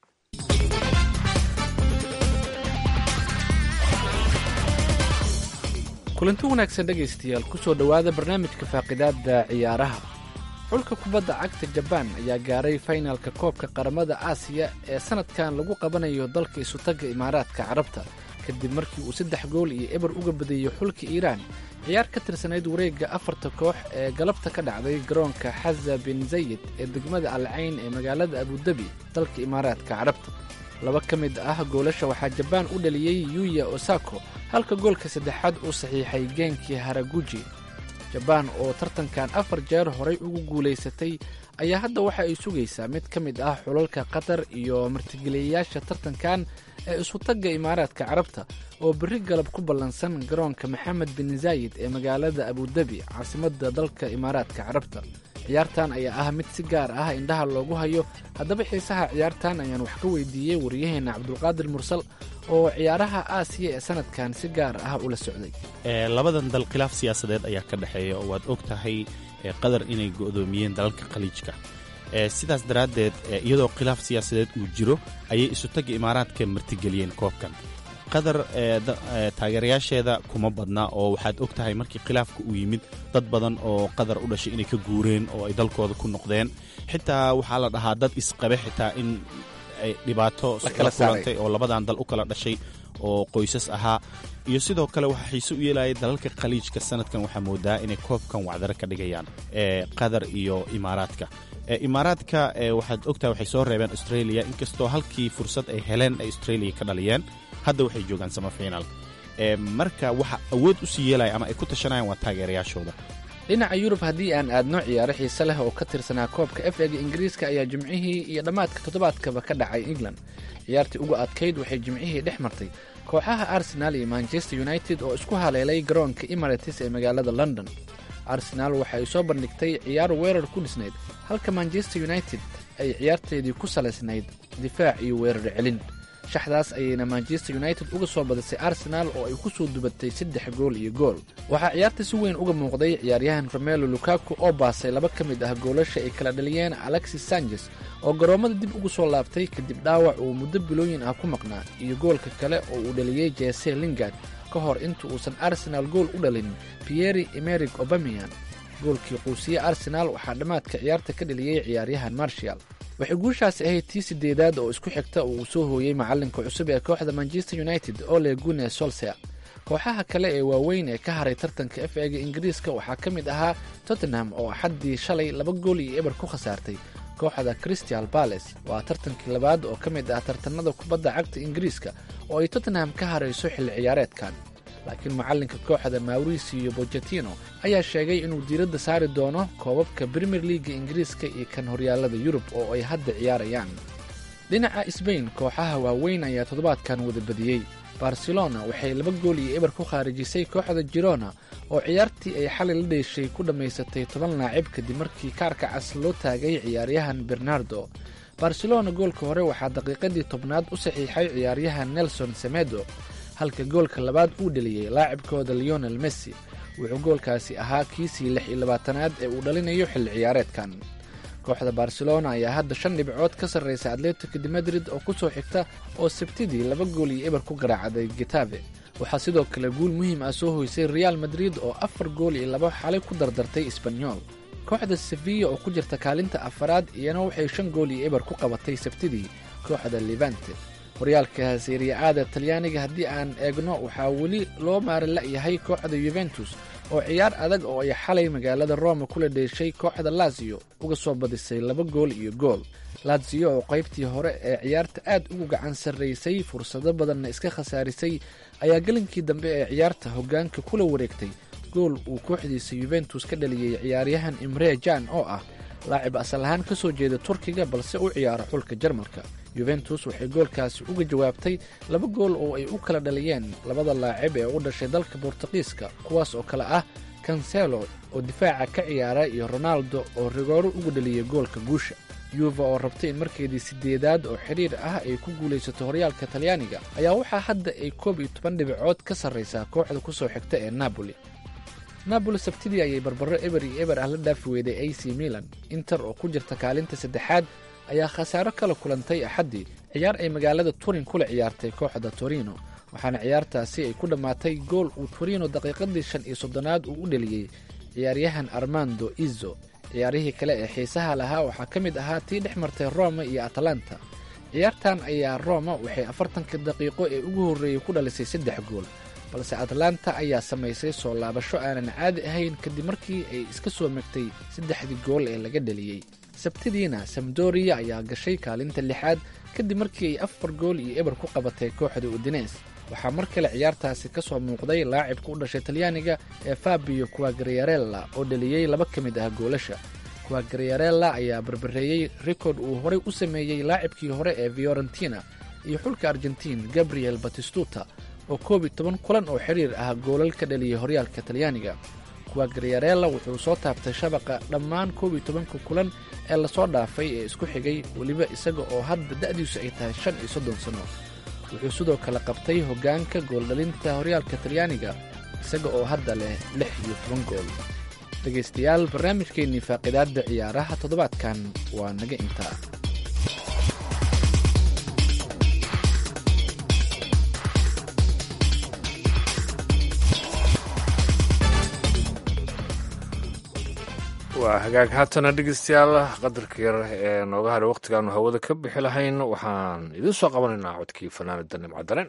kulanti wanaagsan dhegaystayaal ku soo dhowaada barnaamijka faaqidaadda ciyaaraha xulka kubadda cagta jabaan ayaa gaaray faynalka koobka qaramada aasiya ee sannadkan lagu qabanayo dalka isutagga imaaraadka carabta kadib markii uu saddex gool iyo eber uga badeeyey xulka iiraan ciyaar ka tirsanayd wareegga afarta koox ee galabta ka dhacday garoonka xaza bin zayid ee degmada alcayn ee magaalada abudabi dalka imaaraadka carabta laba ka mid ah goolasha waxaa jabaan u dhaliyey yuya osako halka goolka saddexaad uu saxiixay geenkii haraguji jabaan oo tartankan afar jeer horay ugu guulaysatay ayaa hadda waxa ay sugaysaa mid ka mid ah xulalka qatar iyo martigeliyayaasha tartankan ee isutagga imaaraadka carabta oo berri galab ku ballansan garoonka maxamed bin zaayid ee magaalada abudabi caasimadda dalka imaaraadka carabta ciyaartan ayaa ah mid si gaar ah indhaha loogu hayo haddaba xiisaha ciyaartan ayaan wax ka weydiiyey waryaheenna cabdulqaadir mursal oo ciyaaraha aasiya ee sanadkan si gaar ah ula socday labadan dal khilaaf siyaasadeed ayaa ka dhexeeya oo waad og tahay qatar inay go'doomiyeen dalalka khaliijka sidaas daraaddeed iyadoo khilaaf siyaasadeed uu jiro ayay isutagga imaaraadka martigeliyeen koobkan qatar taageerayaasheeda kuma badna oo waxaad og tahay markii khilaafka uu yimid dad badan oo qatar u dhashay inay ka guureen oo ay dalkooda ku noqdeen xitaa waxaa la dhahaa dad isqabe xitaa in ay dhibaato la kulantay oo labadan dal u kala dhashay oo qoysas ahaa iyo sidoo kale waxaa xiise u yeelaya dalalka khaliijka sanadkan waxaa moodaa inay koobkan wacdaro ka dhigayaan qatar iyo imaaraadka imaaraadka waxaad ogtahay waxay soo reebeen australia inkastoo halkii fursad ay heleen ay australia ka dhaliyeen hadda waxay joogaan samafiinaal marka waxa awood u sii yeelaya ama ay ku tashanayaan waa taageerayaashooda dhinaca yurub haddii aan aadno ciyaaro xiise leh oo ka tirsanaa koobka f ega ingiriiska ayaa jimcihii iyo dhammaadka toddobaadkaba ka dhacay england ciyaartii uga adkayd waxay jimcihii dhex martay kooxaha arsenaal iyo manchester united oo isku haleelay garoonka emirates ee magaalada london arsenaal waxa ay soo bandhigtay ciyaar weerar ku dhisnayd halka manchester united ay ciyaarteedii ku salaysnayd difaac iyo weerar celin shaxdaas ayayna manchester united uga soo badisay arsenaal oo ay ku soo dubatay saddex gool iyo gool waxaa ciyaarta si weyn uga muuqday ciyaaryahan romelo lukaku oo baasay laba ka mid ah goolasha ay kala dhaliyeen alexis sanchez oo garoommada dib ugu soo laabtay kadib dhaawac uu muddo bilooyin ah ku maqnaa iyo goolka kale oo uu dhaliyey jese lingard ka hor inta uusan arsenaal gool u dhalin pieri emeric obamian goolkii quusiye arsenaal waxaa dhammaadka ciyaarta ka dhaliyey ciyaaryahan marshal waxay guushaasi ahayd tii sideedaad oo isku xigta oo uu soo hooyey macalinka cusub ee kooxda manchester united ole gune solser kooxaha kale ee waaweyn ee ka haray tartanka f ega ingiriiska waxaa ka mid ahaa tottenham oo axaddii shalay laba gool iyo eber ku khasaartay kooxda crystal bales waa tartankii labaad oo ka mid ah tartanada kubadda cagta ingiriiska oo ay tottenham ka harayso xilli ciyaareedkan laakiin macalinka kooxda mauricio bochetino ayaa sheegay inuu diiradda saari doono koobabka premier leaga ingiriiska iyo kan horyaalada yurub oo ay hadda ciyaarayaan dhinaca sbain kooxaha waaweyn ayaa toddobaadkan wada badiyey barcelona waxay laba gool iyo eber ku khaarijisay kooxda girona oo ciyaartii ay xalay la dheeshay ku dhammaysatay toban laacib kadib markii kaarka cas loo taagay ciyaaryahan bernardo barcelona goolka hore waxaa daqiiqadii tobnaad u saxiixay ciyaaryahan nelson semedo halka goolka labaad uu dheliyey laacibkooda leonel messi wuxuu goolkaasi ahaa kiisii lix iyo labaatanaad ee uu dhalinayo xilli ciyaareedkan kooxda barcelona ayaa hadda shan dhibcood ka sarraysa atletico de madrid oo ku soo xigta oo sabtidii laba gool iyo eber ku garaacday getabe waxaa sidoo kale guul muhiim ah soo hoysay real madrid oo afar gool iyo laba xalay ku dardartay sbanyol kooxda sevilla oo ku jirta kaalinta afaraad iyana waxay shan gool iyo eber ku qabatay sabtidii kooxda levante horyaalka seriya-aada talyaaniga haddii aan eegno waxaa weli loo maarin la'yahay kooxda yuventus oo ciyaar adag oo ay xalay magaalada roma kula dheeshay kooxda lazio uga soo badisay laba gool iyo gool lazio oo qaybtii hore ee ciyaarta aad ugu gacan sarraysay fursado badanna iska khasaarisay ayaa gelinkii dambe ee ciyaarta hoggaanka kula wareegtay gool uu kooxdiisa yuventus ka dhaliyey ciyaaryahan imre jan oo ah laacib asal ahaan ka soo jeeda turkiga balse u ciyaara xulka jarmalka yuventus waxay goolkaasi uga jawaabtay laba gool oo ay u kala dhaliyeen labada laacib ee u dhashay dalka bortuqiiska kuwaas oo kale ah cancelo oo difaaca ka ciyaara iyo ronaldo oo rigooro uga dhaliyay goolka guusha yuva oo rabtay in markeedii sideedaad oo xidhiir ah ay ku guulaysato horyaalka talyaaniga ayaa waxaa hadda ay koob iyo toban dhibicood ka sarraysaa kooxda ku soo xigta ee napoli napoli sabtidii ayay barbaro eber iyo eber ah la dhaafi weyday a c milan inter oo ku jirta kaalinta saddexaad ayaa khasaaro kala kulantay axaddii ciyaar ay magaalada turin kula ciyaartay kooxda torino waxaana ciyaartaasi ay ku dhammaatay gool uu torino daqiiqadii shan iyo soddonaad uu u dheliyey ciyaaryahan armando izo ciyaarihii kale ee xiisaha lahaa waxaa ka mid ahaa tii dhex martay roma iyo atalanta ciyaartan ayaa roma waxay afartanka daqiiqo ee ugu horreeyey ku dhalisay saddex gool balse atlanta ayaa samaysay soo laabasho aanan caadi ahayn kadib markii ay iska soo megtay saddexdii gool ee laga dheliyey sabtidiina samdoriya ayaa gashay kaalinta lixaad kadib markii ay afar gool iyo eber ku qabatay kooxda udines waxaa mar kale ciyaartaasi ka soo muuqday laacibka u dhashay talyaaniga ee fabio quagrierella oo dheliyey laba ka mid ah goolasha quagrierella ayaa barbareeyey rikord uu horey u sameeyey laacibkii hore ee fiorentina iyo xulka argentiin gabriel batistuta oo koob iyo toban kulan oo xiriir ah goolal ka dhaliyay horyaalka talyaaniga quagrierella wuxuu soo taabtay shabaqa dhammaan koob iyo tobanka kulan ee lasoo dhaafay ee isku xigay weliba isaga oo hadda da'diisu ay tahay shan iyo soddon sanno wuxuu sidoo kale qabtay hoggaanka gooldhalinta horyaalka talyaaniga isaga oo hadda leh lix iyo toban gool dhegaystayaal barnaamijkeennii faaqidaadda ciyaaraha toddobaadkan waa naga intaa waa hagaag haatana dhegeystayaal qadarka yar ee nooga hadhay wakhtigaanu hawada ka bixi lahayn waxaan idiin soo qabanaynaa codkii fanaanada nimcadaren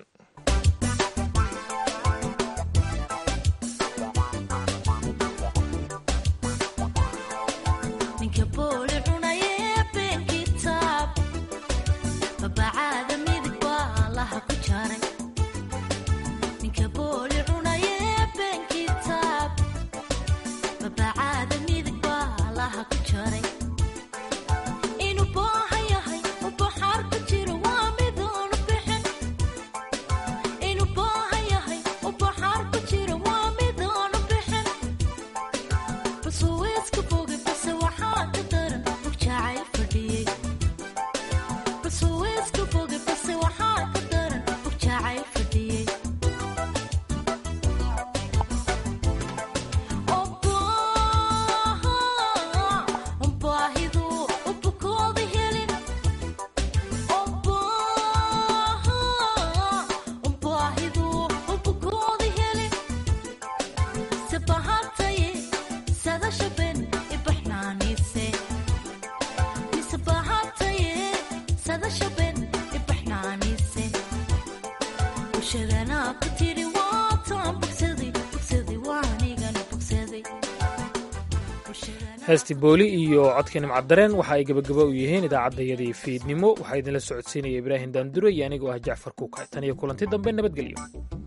heesti booli iyo codka nimcaddareen waxa ay gebagaba u yihiin idaacaddayadii fiidnimo waxaa idinla socodsiinaya ibraahim daandure iyo anigoo ah jacfar kuukay tan iyo kulanti dambe nabadgelyo